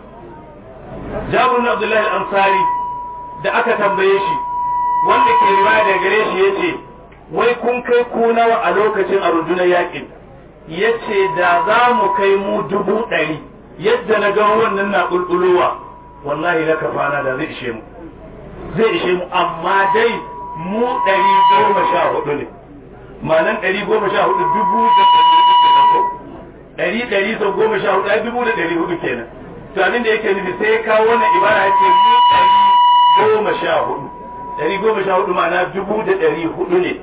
jabir abdullahi al-ansari da aka tambaye shi wanda ke riwaya da gare shi yace wai kun kai ku nawa a lokacin a rundunar yakin yace da za mu kai mu dubu ɗari yadda na ga wannan na bulbulowa wallahi na kafana da zai ishe mu zai ishe mu amma dai mu ɗari goma sha hudu ne ma'anan ɗari goma sha hudu dubu da ɗari hudu kenan ko ɗari ɗari sau goma sha hudu ai dubu da ɗari hudu kenan to abin da yake nufi sai ya kawo wannan ibara ya ce mu ɗari goma sha hudu ɗari goma sha hudu ma'ana dubu da ɗari hudu ne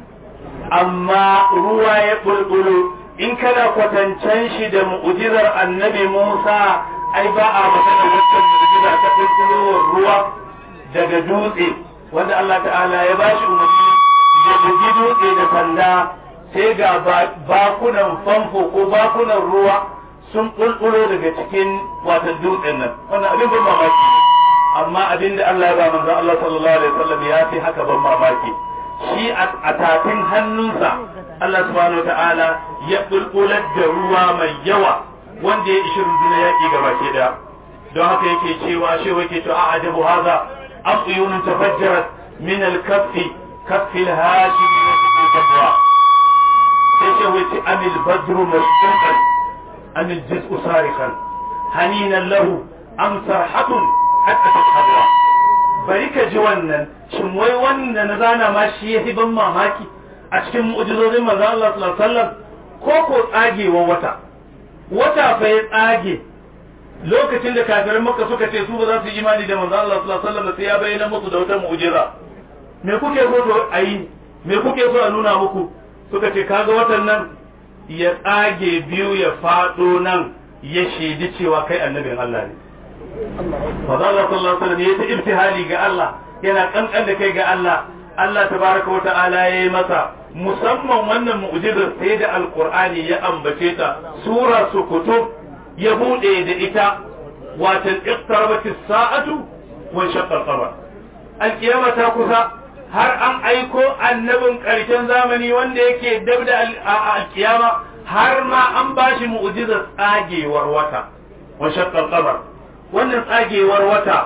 amma ruwa ya bulbulu in kana kwatancen shi da mu'ujizar annabi Musa ai ba a magana wancan mu'ujiza ta bulbulowar ruwa daga dutse wanda Allah ta'ala ya ba shi umarni ya bugi dutse da sanda sai ga bakunan famfo ko bakunan ruwa sun bulbulo daga cikin watan dutsen nan wannan abin ban mamaki ne amma abin da Allah ya ba manzo Allah sallallahu alaihi wasallam ya fi haka ban mamaki shi a tafin hannunsa Allah subhanahu wataala ya bulbular da ruwa mai yawa wanda ya ishi rundunar yaƙi gaba ke daya don haka yake cewa shi yake cewa a ajabu haza afyunun tafajjarat min al-kaffi kaffi al-hashim min al-tabwa sai shi wace amil badru mashquqan amil jiz'u sarikan haninan lahu am sarhatun hatta tashhadwa bari ka ji wannan shin wai wannan na zana ma shi yafi ban mamaki a cikin mu'jizozin manzon Allah sallallahu alaihi wasallam ko ko tsagewa wata wata fa ya tsage lokacin da kafirin makka suka ce su ba za su yi imani da manzon Allah sallallahu alaihi wasallam sai ya bayyana musu da wata mu'jiza me kuke so to ayi me kuke so a nuna muku suka ce kaga watan nan ya tsage biyu ya fado nan ya shaidi cewa kai annabin Allah ne Maza Allah sallallahu alaihi wasallam ya ta ibtihali ga Allah yana kankan da kai ga Allah Allah tabaraka wa ta'ala ya yi masa musamman wannan mu'jizar sai da alqur'ani ya ambace ta sura sukutub ya bude da ita watan iqtarabat as-sa'atu wa shaqqa al-qamar al-qiyama ta kusa har an aiko annabin karshen zamani wanda yake dab da al-qiyama har ma an bashi mu'jizar tsagewar wata wa shaqqa al-qamar wannan tsagewar wata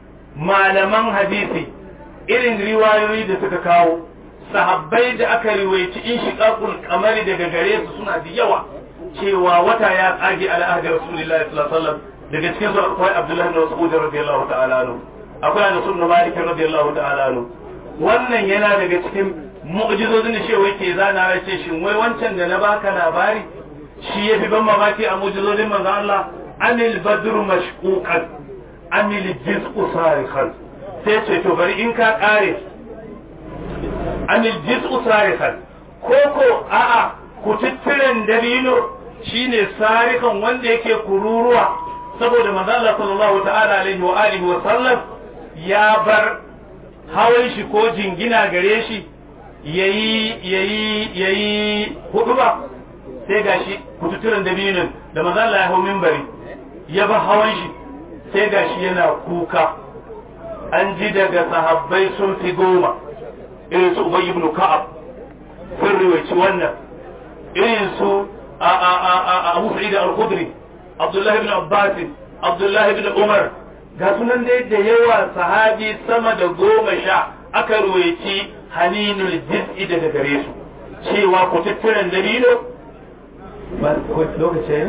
malaman hadisi irin riwayoyi da suka kawo sahabbai da aka riwayaci in shiqaqul kamari daga gare su suna da yawa cewa wata ya tsage ala ahdi rasulillahi sallallahu alaihi wasallam daga cikin su akwai abdullahi bin mas'ud radiyallahu ta'ala anhu akwai anas ibn malik radiyallahu ta'ala anhu wannan yana daga cikin mu'jizozin da shewa yake zana ya ce shin wai wancan da na baka labari shi yafi ban mamaki a mu'jizozin manzon Allah anil badru mashquqan amil jiz'u sarikhan sai ce to bari in ka kare amil jiz'u sarikhan koko a'a kututturen dalilo shine sarikan wanda yake kururuwa saboda manzo Allah sallallahu ta'ala alaihi wa alihi wa sallam ya bar hawan shi ko jingina gare shi yayi yayi yayi hudu ba sai gashi kututturen dalilin da manzo Allah ya hau minbari ya bar hawan shi sai gashi yana kuka an ji daga sahabbai sun fi goma irin su Ubay ibn Ka'ab sun riwaci wannan irin su Abu Sa'id al-Khudri Abdullah ibn Abbas Abdullah ibn Umar ga sunan dai da yawa sahabi sama da goma sha aka ruwaici haninul jiz'i daga gare su cewa ku tattiran dalilo ba lokaci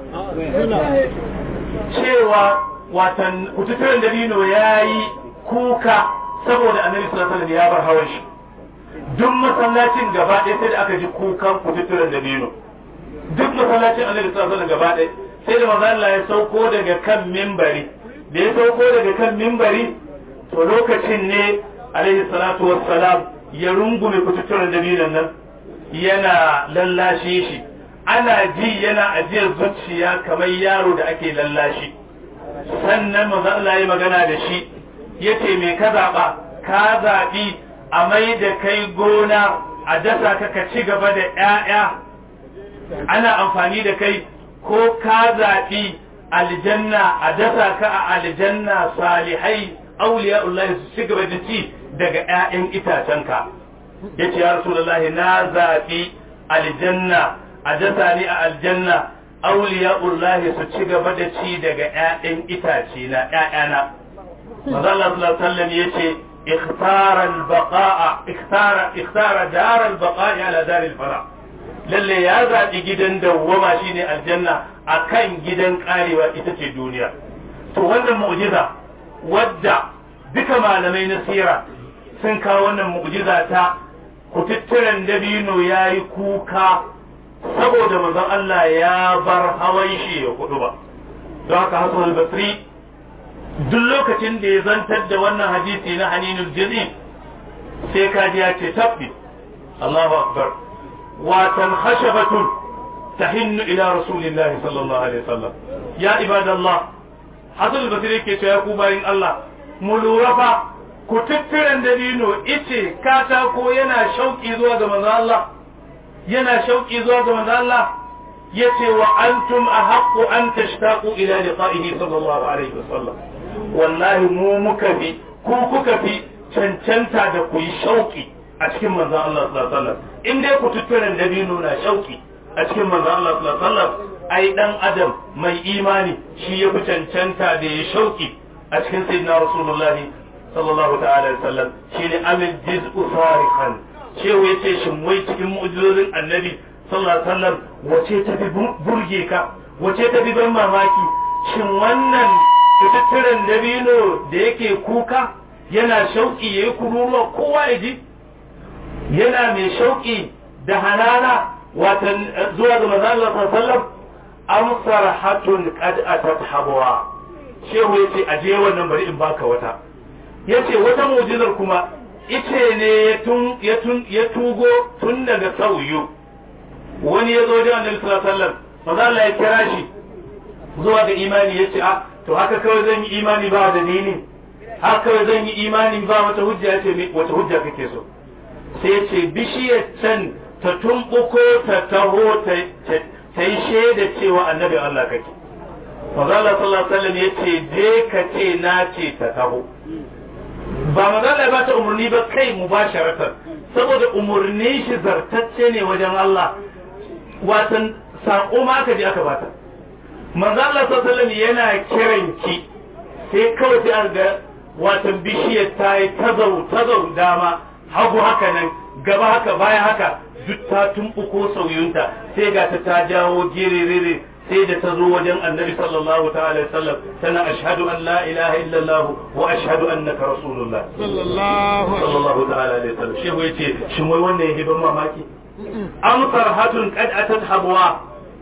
ne cewa watan kututturen dabino ya yi kuka saboda annabi sallallahu alaihi ya bar hawan shi duk masallacin gaba ɗaya sai da aka ji kukan kututturen dabino duk masallacin annabi sallallahu alaihi gaba ɗaya sai da manzo Allah ya sauko daga kan mimbari da ya sauko daga kan mimbari to lokacin ne alaihi salatu wassalam ya rungume kututturen dabinon nan yana lallashe shi ana ji yana ajiyar zuciya kamar yaro da ake lallashi sannan manzo Allah ya magana da shi yace me ka zaba ka zabi a mai da kai gona a dasa ka ka ci gaba da ƴaƴa ana amfani da kai ko ka zabi aljanna a dasa ka a aljanna salihai auliya'ullah su ci gaba da ci daga ƴaƴan itacenka yace ya rasulullahi na zabi aljanna a dasa ni a aljanna auliya'ullahi su ci gaba da ci daga ƴaƴan itace na ƴaƴana manzo Allah sallallahu alaihi wasallam yace ikhtara al-baqa'a ikhtara ikhtara dar al-baqa'i ala dar al-fara lalle ya zabi gidan dawwama shine aljanna akan gidan karewa ita ce duniya to wannan mu'jiza wadda duka malamai na sira sun kawo wannan mu'jiza ta kututturen dabino yayi kuka saboda manzon Allah ya bar hawan shi ya kudu ba don haka hasan al-basri duk lokacin da ya zantar da wannan hadisi na haninul jazim sai kaji ya ce tabbi Allahu akbar watan khashabatun tahinnu ila rasulillahi sallallahu alaihi wasallam ya ibadallah hasan al-basri yake cewa ku bayin Allah mu lura fa ku tuttiran dabino ice katako yana shauki zuwa ga manzo Allah yana shauki zuwa ga manzo Allah yace wa antum ahaqqu an tashtaqu ila liqa'ihi sallallahu alaihi wasallam wallahi mu muka fi ku kuka fi cancanta da ku yi shauki a cikin manzo Allah sallallahu alaihi wasallam in dai ku tuttiran dabino na shauki a cikin manzo Allah sallallahu alaihi wasallam ai dan adam mai imani shi ya fi cancanta da ya shauki a cikin sayyidina rasulullahi sallallahu ta'ala alaihi wasallam shine amil jiz'u sarihan cewa yace shin wai cikin mu'jizozin annabi sallallahu alaihi wasallam wace ta fi burge ka wace ta fi ban mamaki shin wannan fitattaren dabino da yake kuka yana shauki yayi kururuwa kowa ya ji yana mai shauki da hanana watan zuwa ga manzo Allah sallallahu alaihi wasallam am sarhatun qad atat habwa shehu yace aje wannan bari in baka wata yace wata mu'jizar kuma ice ne ya tun ya tun ya tugo tun daga sauyu wani ya zo da annabi sallallahu alaihi wasallam maza Allah ya kira shi zuwa ga imani yace a to haka kawai zan yi imani ba da dini haka kawai zan yi imani ba wata hujja yace wata hujja kake so sai yace bishiyar can ta tumbuko ta taho ta ta yi shaida cewa annabi Allah kake maza Allah sallallahu alaihi wasallam yace je ka ce na ce ta taho ba magana ba ta umarni ba kai mu ba saboda umarni shi zartacce ne wajen Allah watan saƙo ma aka je aka bata manzo Allah sallallahu yana kiran ki sai kawai sai an ga watan bishiyar ta yi tazau tazau dama hagu haka nan gaba haka baya haka duk ta tumbuko sauyunta sai ga ta ta jawo girerere sai da ta zo wajen annabi sallallahu ta'ala sallam tana ashhadu an la ilaha illallah wa ashhadu annaka rasulullah sallallahu ta'ala alaihi sallam shehu yace shin wai wannan yake ban mamaki amsar hatun qad atat habwa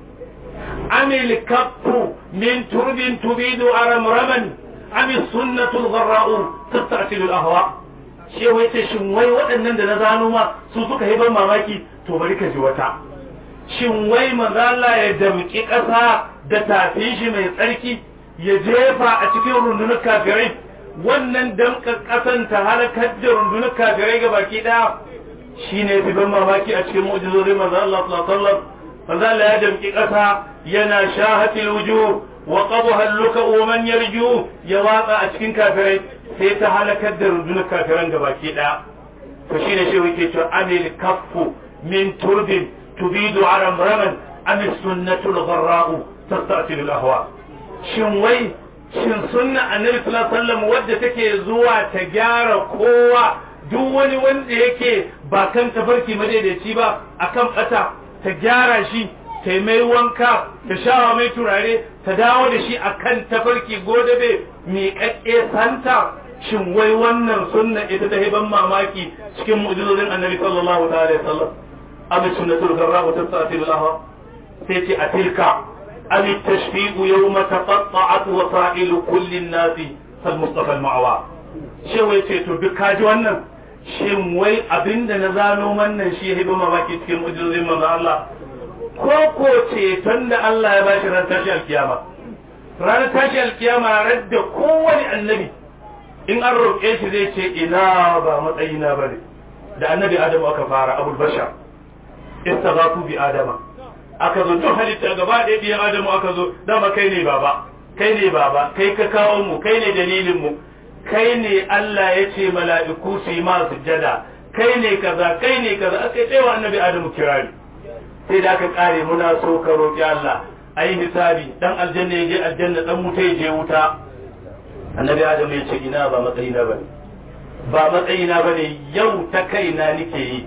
amil kaffu min turbin tubidu aramraman ami sunnatu al-gharra'u tasta'tilu al-ahwa shehu yace shin wai waɗannan da na zano ma su suka yi ban mamaki to bari ka ji wata shin wai mazala ya damƙi ƙasa da tafin shi mai tsarki ya jefa a cikin rundunar kafirai wannan damƙa ƙasan ta halakar da rundunar kafirai ga baki ɗaya shi ne fi ban mamaki a cikin mu'jizorin manzo Allah sallallahu alaihi wasallam ya damƙi ƙasa yana shahatil wujuh wa qabha al-luka wa man yarju ya watsa a cikin kafirai sai ta halakar da rundunar kafiran ga baki ɗaya to shine shi yake cewa amil kaffu min turbin تبيد عرمرما أم السنة الغراء تستأصل الأهواء shin wai shin sunna annabi sallallahu alaihi wasallam wadda take zuwa ta gyara kowa duk wani wanda yake ba kan tafarki madaidaici ba akan bata ta gyara shi ta mai wanka ta shawa mai turare ta dawo da shi akan tafarki godabe miƙaƙƙe santa shin wai wannan sunna ita ta ban mamaki cikin mu'jizozin annabi sallallahu alaihi wasallam أم السنة الغراء تستأثر الأهواء سيتي أتلك أم التشفيق يوم تقطعت وسائل كل الناس فالمصطفى المعوى شو يتي تبك wannan shin wai abinda na zano wannan shi ya ba baki cikin mujizin manzo Allah ko ko ceton da Allah ya bashi ran tashi alkiyama ran tashi alkiyama radda kowani annabi in an roƙe shi zai ce ina ba matsayina bane da annabi Adamu aka fara abul bashar istaghathu bi adama aka zo duk halitta gaba ɗaya biyan adamu aka zo dama kai ne baba kai ne baba kai ka kawo mu kai ne dalilin mu kai ne Allah ya ce mala'iku su yi ma sujjada kai ne kaza kai ne kaza aka yi wa annabi adamu kirari sai da aka kare muna so ka roƙi Allah ayi hisabi dan aljanna ya je aljanna dan wuta ya je wuta annabi adamu ya ce ina ba matsayina bane ba matsayina bane yau ta kaina nike yi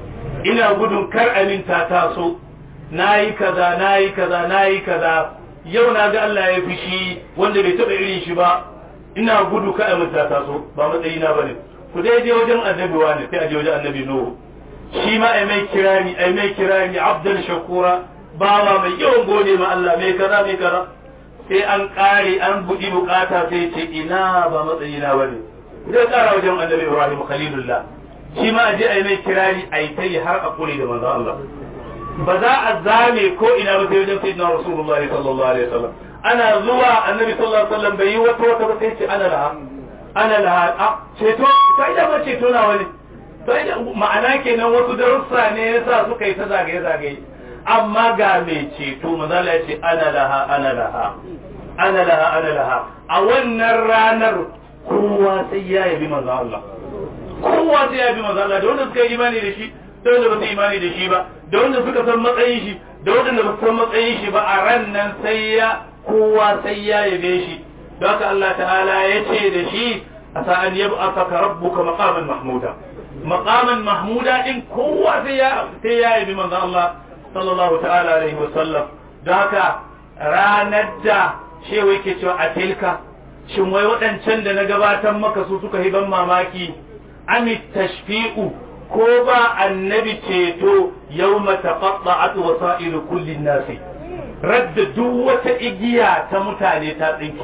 ina gudun kar aminta taso na yi kaza na yi kaza na yi kaza yau na ga Allah ya fushi wanda bai taɓa irin shi ba ina gudu ka aminta taso ba matsayina ba ne ku dai je wajen annabi wani sai a je wajen annabi nuhu shi ma ai mai kirani ai mai kirani abdan shakura bawa mai yawan gode ma Allah mai kaza mai kaza sai an kare an buɗi bukata sai ce ina ba matsayina ba ne zai kara wajen annabi ibrahim khalilullah shi ma aje ai mai kirari ai ta yi har a kure da manzo Allah ba za a zame ko ina ba sai wajen sayyidina rasulullahi sallallahu alaihi wasallam ana zuwa annabi sallallahu alaihi wasallam bai yi wata wata ba sai ce ana laha ana laha a ceto sai da ma ceto na wani sai da ma'ana kenan wasu darussa ne yasa suka yi ta zagaye zagaye amma ga mai ceto manzo Allah ya ce ana laha ana laha ana laha ana laha a wannan ranar kowa sai ya yabi manzo Allah kowa sai ya yabi manzo Allah da wanda suka yi imani da shi da wanda ba su imani da shi ba da wanda suka san matsayin shi da wanda ba su san matsayin shi ba a ran nan sai ya kowa sai ya yabe shi don haka Allah ta'ala ya ce da shi asa an yab'athaka rabbuka maqaman mahmuda maqaman mahmuda din kowa sai ya sai ya yabi manzo Allah sallallahu ta'ala alaihi wa sallam don haka ranar da shewa yake cewa a tilka shin wai waɗancan da na gabatar maka su suka yi ban mamaki amit tashfi'u ko ba annabi ceto yau mataqatta'at wasailu kullin nasi radda duk wata igiya ta mutane ta tsinki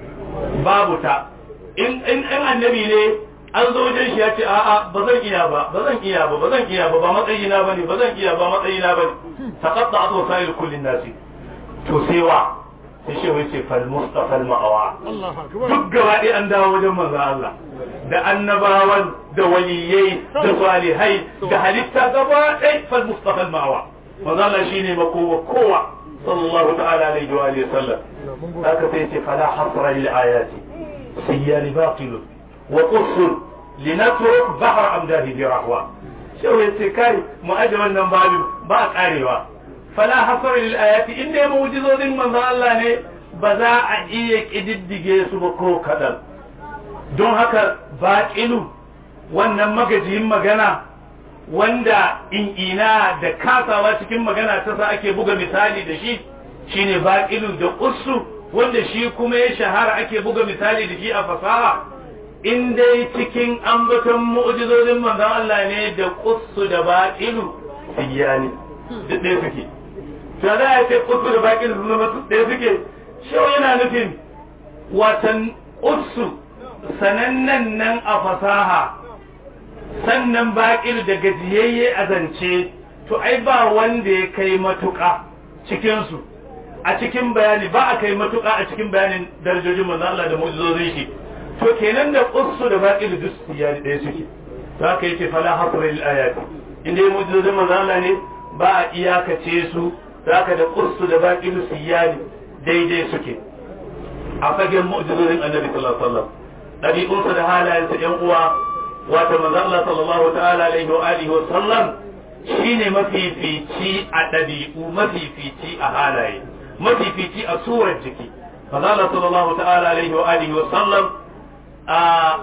babu ta in in annabi ne an zo wajen shi ya ce a'a ba zan iya ba ba zan iya ba ba zan iya ba ba matsayina bane ba zan iya ba matsayina bane taqatta'at wasailu kullin nasi to sai wa sai shi wai ce fal mustafa al ma'awa duk gaba ɗaya an dawo wajen manzon Allah da annabawan da waliyai da salihai da halitta gaba ɗaya fal mustafa al ma'awa manzon Allah shine makowa kowa sallallahu ta'ala alaihi wa alihi sallam haka sai ce fala hasra lil ayati siyani baqil wa qusr linatruk bahr amdahi bi rahwa shi wai ce kai mu aje wannan babin ba karewa fala hasar lil ayati in dai mu'jizozin manzon Allah ne ba za a iya kididdige su ba ko kadan don haka baqilu wannan magajiyin magana wanda in ina da kasawa cikin magana ta sa ake buga misali da shi shine baqilu da qussu wanda shi kuma ya shahara ake buga misali da shi a fasaha in dai cikin ambaton mu'jizozin manzon Allah ne da qussu da baqilu siyani duk ɗaya suke to za a ce usu da baƙin su zama ɗaya suke shau yana nufin watan usu sanannen nan a fasaha sannan baƙin da gajiyayye a zance to ai ba wanda ya kai matuƙa cikinsu a cikin bayani ba a kai matuƙa a cikin bayanin darajojin manzo Allah da mu'jizozin shi to kenan da usu da baƙin duk siyani ɗaya suke za ka yi ce fala hasra lil ayati inda mu'jizozin manzo Allah ne ba a iyakace su zaka da kursu da baƙin siyani daidai suke a fagen mu'jizozin annabi sallallahu alaihi wasallam ɗabi'unsa da halayensa ƴan uwa wata manzo Allah sallallahu ta'ala alaihi wa alihi wa sallam shine mafifici a ɗabi'u mafifici a halaye mafifici a surar jiki manzo Allah sallallahu ta'ala alaihi wa alihi wa sallam a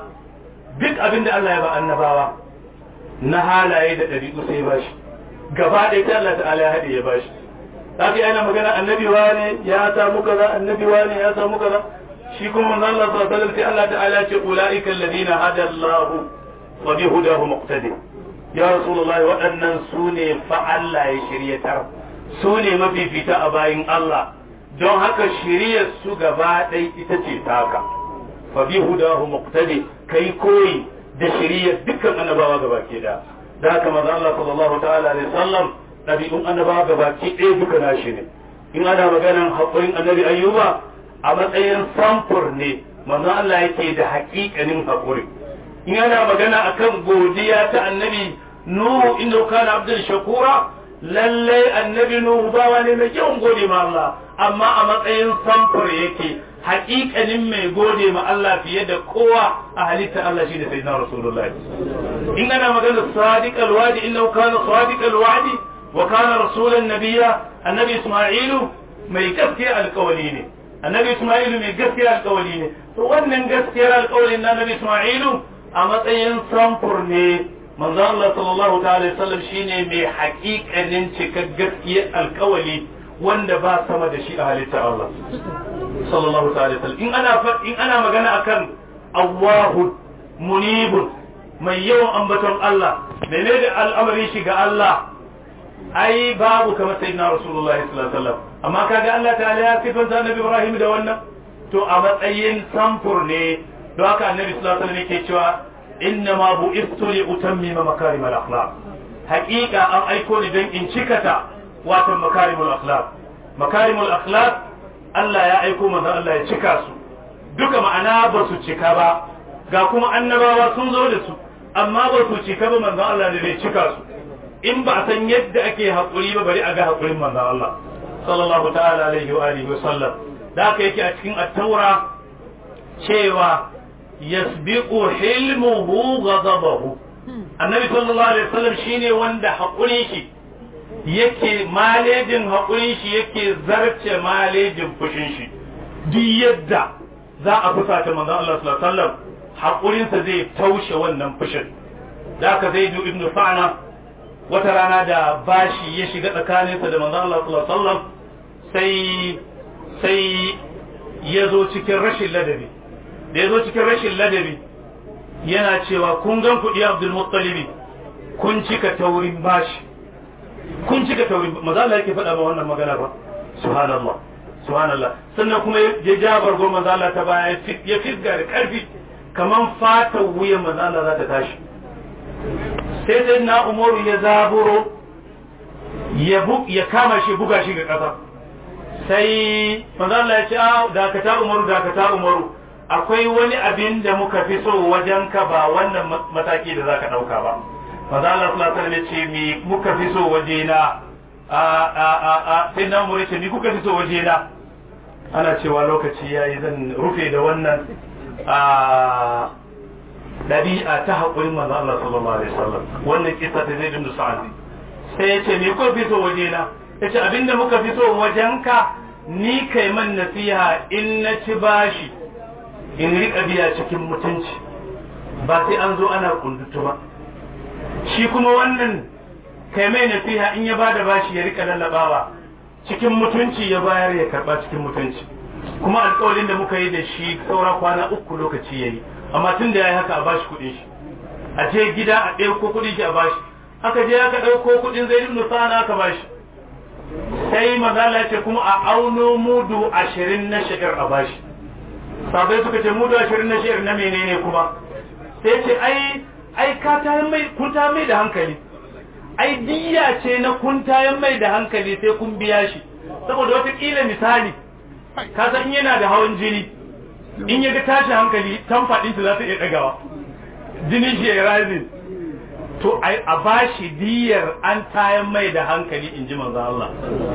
duk abin da Allah ya ba annabawa na halaye da ɗabi'u sai ba shi gaba ɗaya ta Allah ta'ala ya haɗe ya ba shi haka yana magana annabi wane ya samu kaza annabi wane ya samu kaza shi kuma manzo Allah sallallahu alaihi wasallam sai Allah ta'ala ce ulaika alladhina hada Allah wa bi hudahu muqtadi ya rasulullah waɗannan su ne fa Allah ya shiryatar su ne mafifita a bayin Allah don haka shiryar su gaba ɗaya ita ce taka fa bi hudahu muqtadi kai koyi da shiryar dukkan annabawa gaba ke da da haka manzo Allah sallallahu ta'ala alaihi wasallam ɗabi'un annabawa gabaki ɗaya duka nashi ne in ana maganan haƙurin annabi ayyuba a matsayin samfur ne manzo Allah yake da haƙiƙanin haƙuri in ana magana akan godiya ta annabi nuhu inda kana abdul shakura lallai annabi nuhu bawa ne mai yawan gode ma Allah amma a matsayin samfur yake haƙiƙanin mai gode ma Allah fiye da kowa a halitta Allah shi da sayyidina rasulullahi in ana magana sadiq alwadi innahu kana sadiq alwadi وكان رسولا نبيا النبي اسماعيل mai gaskiya alkawali ne annabi isma'ilu mai gaskiya alkawali ne to wannan gaskiyar alkawalin na annabi isma'ilu a matsayin samfur ne manzo Allah sallallahu ta'ala sallam shine mai haƙiƙanin cikar gaskiyar alkawali wanda ba sama da shi a halitta Allah sallallahu ta'ala sallam in ana in ana magana akan Allahu munibun mai yawan ambaton Allah menene al'amarin shi ga Allah ai babu kamar sayyidina rasulullahi sallallahu alaihi wasallam amma kaga Allah ta'ala ya sifanta annabi Ibrahim da wannan to a matsayin samfur ne don haka annabi sallallahu alaihi wasallam yake cewa inna ma bu'istu li utammima makarimal akhlaq haqiqa an aiko ni don in cikata wato makarimul akhlaq makarimul akhlaq Allah ya aiko manzo Allah ya cika su duka ma'ana ba su cika ba ga kuma annabawa sun zo da su amma ba su cika ba manzo Allah ne zai cika su in ba a san yadda ake haƙuri ba bari a ga haƙurin manzo Allah sallallahu ta'ala alaihi wa alihi wa sallam da haka yake a cikin at-taura cewa yasbiqu hilmuhu ghadabahu annabi sallallahu alaihi wasallam shine wanda haƙurin shi yake malejin haƙurin shi yake zarce malejin fushin shi duk yadda za a fusata manzon Allah sallallahu alaihi wasallam haƙurinsa zai taushe wannan fushin da aka zai du ibnu fa'na wata rana da bashi ya shiga tsakaninsa da manzon Allah sallallahu alaihi wasallam sai sai ya zo cikin rashin ladabi da ya zo cikin rashin ladabi yana cewa kun gan kuɗi Abdul Muttalibi kun cika taurin bashi kun cika taurin maza Allah yake faɗa ba wannan magana ba subhanallah subhanallah sannan kuma ya ja bargon maza Allah ta baya ya fisga da ƙarfi kaman fatan wuyan maza Allah za ta tashi sai sai na umaru ya zaburo ya kama shi buga shi ga ƙasa sai maza Allah ya ce a dakata umaru dakata umaru akwai wani abin da muka fi so wajen ka ba wannan mataki da zaka ɗauka ba maza Allah sallallahu alaihi ce mi muka fi so waje na a a a a sai na umaru ce mi kuka fi so waje na ana cewa lokaci yayi zan rufe da wannan a ɗabi'a ta haƙurin manzo Allah sallallahu alaihi wasallam wannan kisa ta zai dindu sa'adi sai ya ce me ko fi so waje na ya ce abinda muka fi so wajen ka ni kai man nasiha in na ci bashi in riƙa biya cikin mutunci ba sai an zo ana kundutu ba shi kuma wannan kai mai nasiha in ya bada bashi ya riƙa lallabawa cikin mutunci ya bayar ya karɓa cikin mutunci kuma alƙawarin da muka yi da shi saura kwana uku lokaci yayi amma tun da ya yi haka a bashi kuɗin shi a je gida a ɗauko kuɗin shi a bashi aka je aka ɗauko kuɗin zai ibn sana aka bashi sai mazala ce kuma a auno mudu ashirin na shigar a bashi sabai suka ce mudu ashirin na shigar na menene kuma sai ce ai ai ka tayan mai kun ta mai da hankali ai diya ce na kun tayan mai da hankali sai kun biya shi saboda wata kila misali ka san yana da hawan jini in ya ga tashi hankali tamfaɗinsa za ta iya ɗagawa jini shi ya razin to a bashi diyar an tayan mai da hankali in ji manzo Allah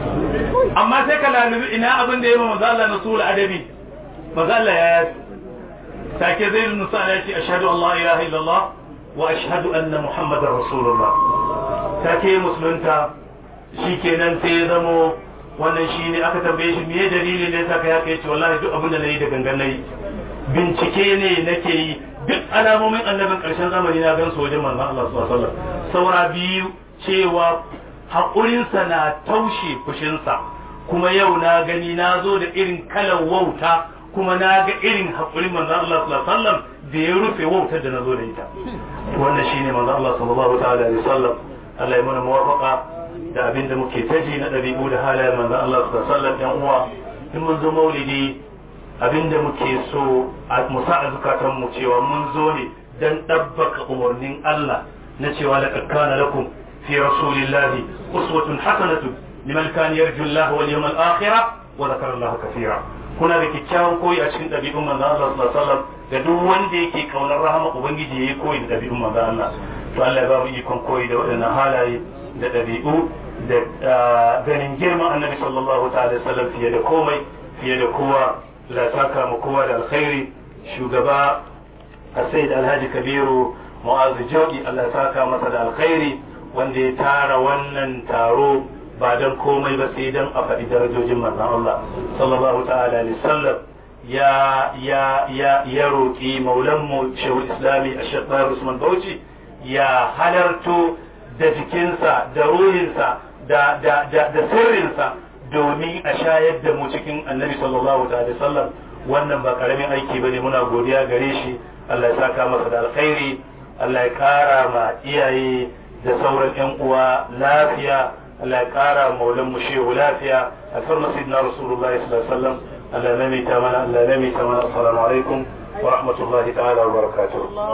amma sai ka lalubi ina abin da ya ma manzo Allah na sura adabi manzo Allah ya yi take zai nusa ya ce ashhadu an la ilaha illallah wa ashhadu anna muhammadar rasulullah take musulunta shikenan sai ya zamo wannan shi ne aka tambaye shi meye dalili ne saka ya kai ce wallahi duk abin da nayi da gangan nayi bincike ne nake yi duk alamomin annabin karshen zamani na gan su wajen manzon Allah sallallahu alaihi wasallam saura biyu cewa haƙurinsa na taushe fushinsa kuma yau na gani na zo da irin kalan wauta kuma na ga irin haƙurin manzon Allah sallallahu alaihi wasallam da ya rufe wautar da na zo da ita wannan shine manzon Allah sallallahu alaihi wasallam Allah ya mana muwafaqa da abin da muke taji na ɗabi'u da halayen manzon Allah su da sallar ɗan uwa in mun zo maulidi abin da muke so a musa a zukatan mu cewa mun zo ne dan ɗabbaka umarnin Allah na cewa laqad kana lakum fi rasulillahi uswatun hasanatu liman kana yarju Allah wal yawmal akhir wa dhakara Allah kathira kuna da kyakkyawan koyi a cikin ɗabi'un manzon Allah sallallahu alaihi wasallam da duk wanda yake kaunar rahama ubangiji yayi koyi da ɗabi'un manzon Allah to Allah ya ba mu ikon koyi da waɗannan halaye da ɗabi'u da ganin girman annabi sallallahu ta'ala sallam fiye da komai fiye da kowa la saka mu kowa da alkhairi shugaba Sayyid Alhaji Kabiru Mu'azu Jodi Allah ya saka masa da alkhairi wanda ya tara wannan taro ba dan komai ba sai dan a faɗi darajojin manzon Allah sallallahu ta'ala alaihi sallam ya ya ya ya roki maulan mu Shehul Islami Ashaq Usman Bauchi ya halarto da jikinsa da ruhinsa da da da da sirrinsa domin a shayar da mu cikin annabi sallallahu alaihi wasallam wannan ba karamin aiki bane muna godiya gare shi Allah ya saka masa da alkhairi Allah ya kara ma iyaye da sauran yan uwa lafiya Allah ya kara maulan mu shehu lafiya alfarma sayyidina rasulullahi sallallahu alaihi wasallam Allah ya maimaita mana Allah ya maimaita mana assalamu alaikum wa rahmatullahi ta'ala wa barakatuh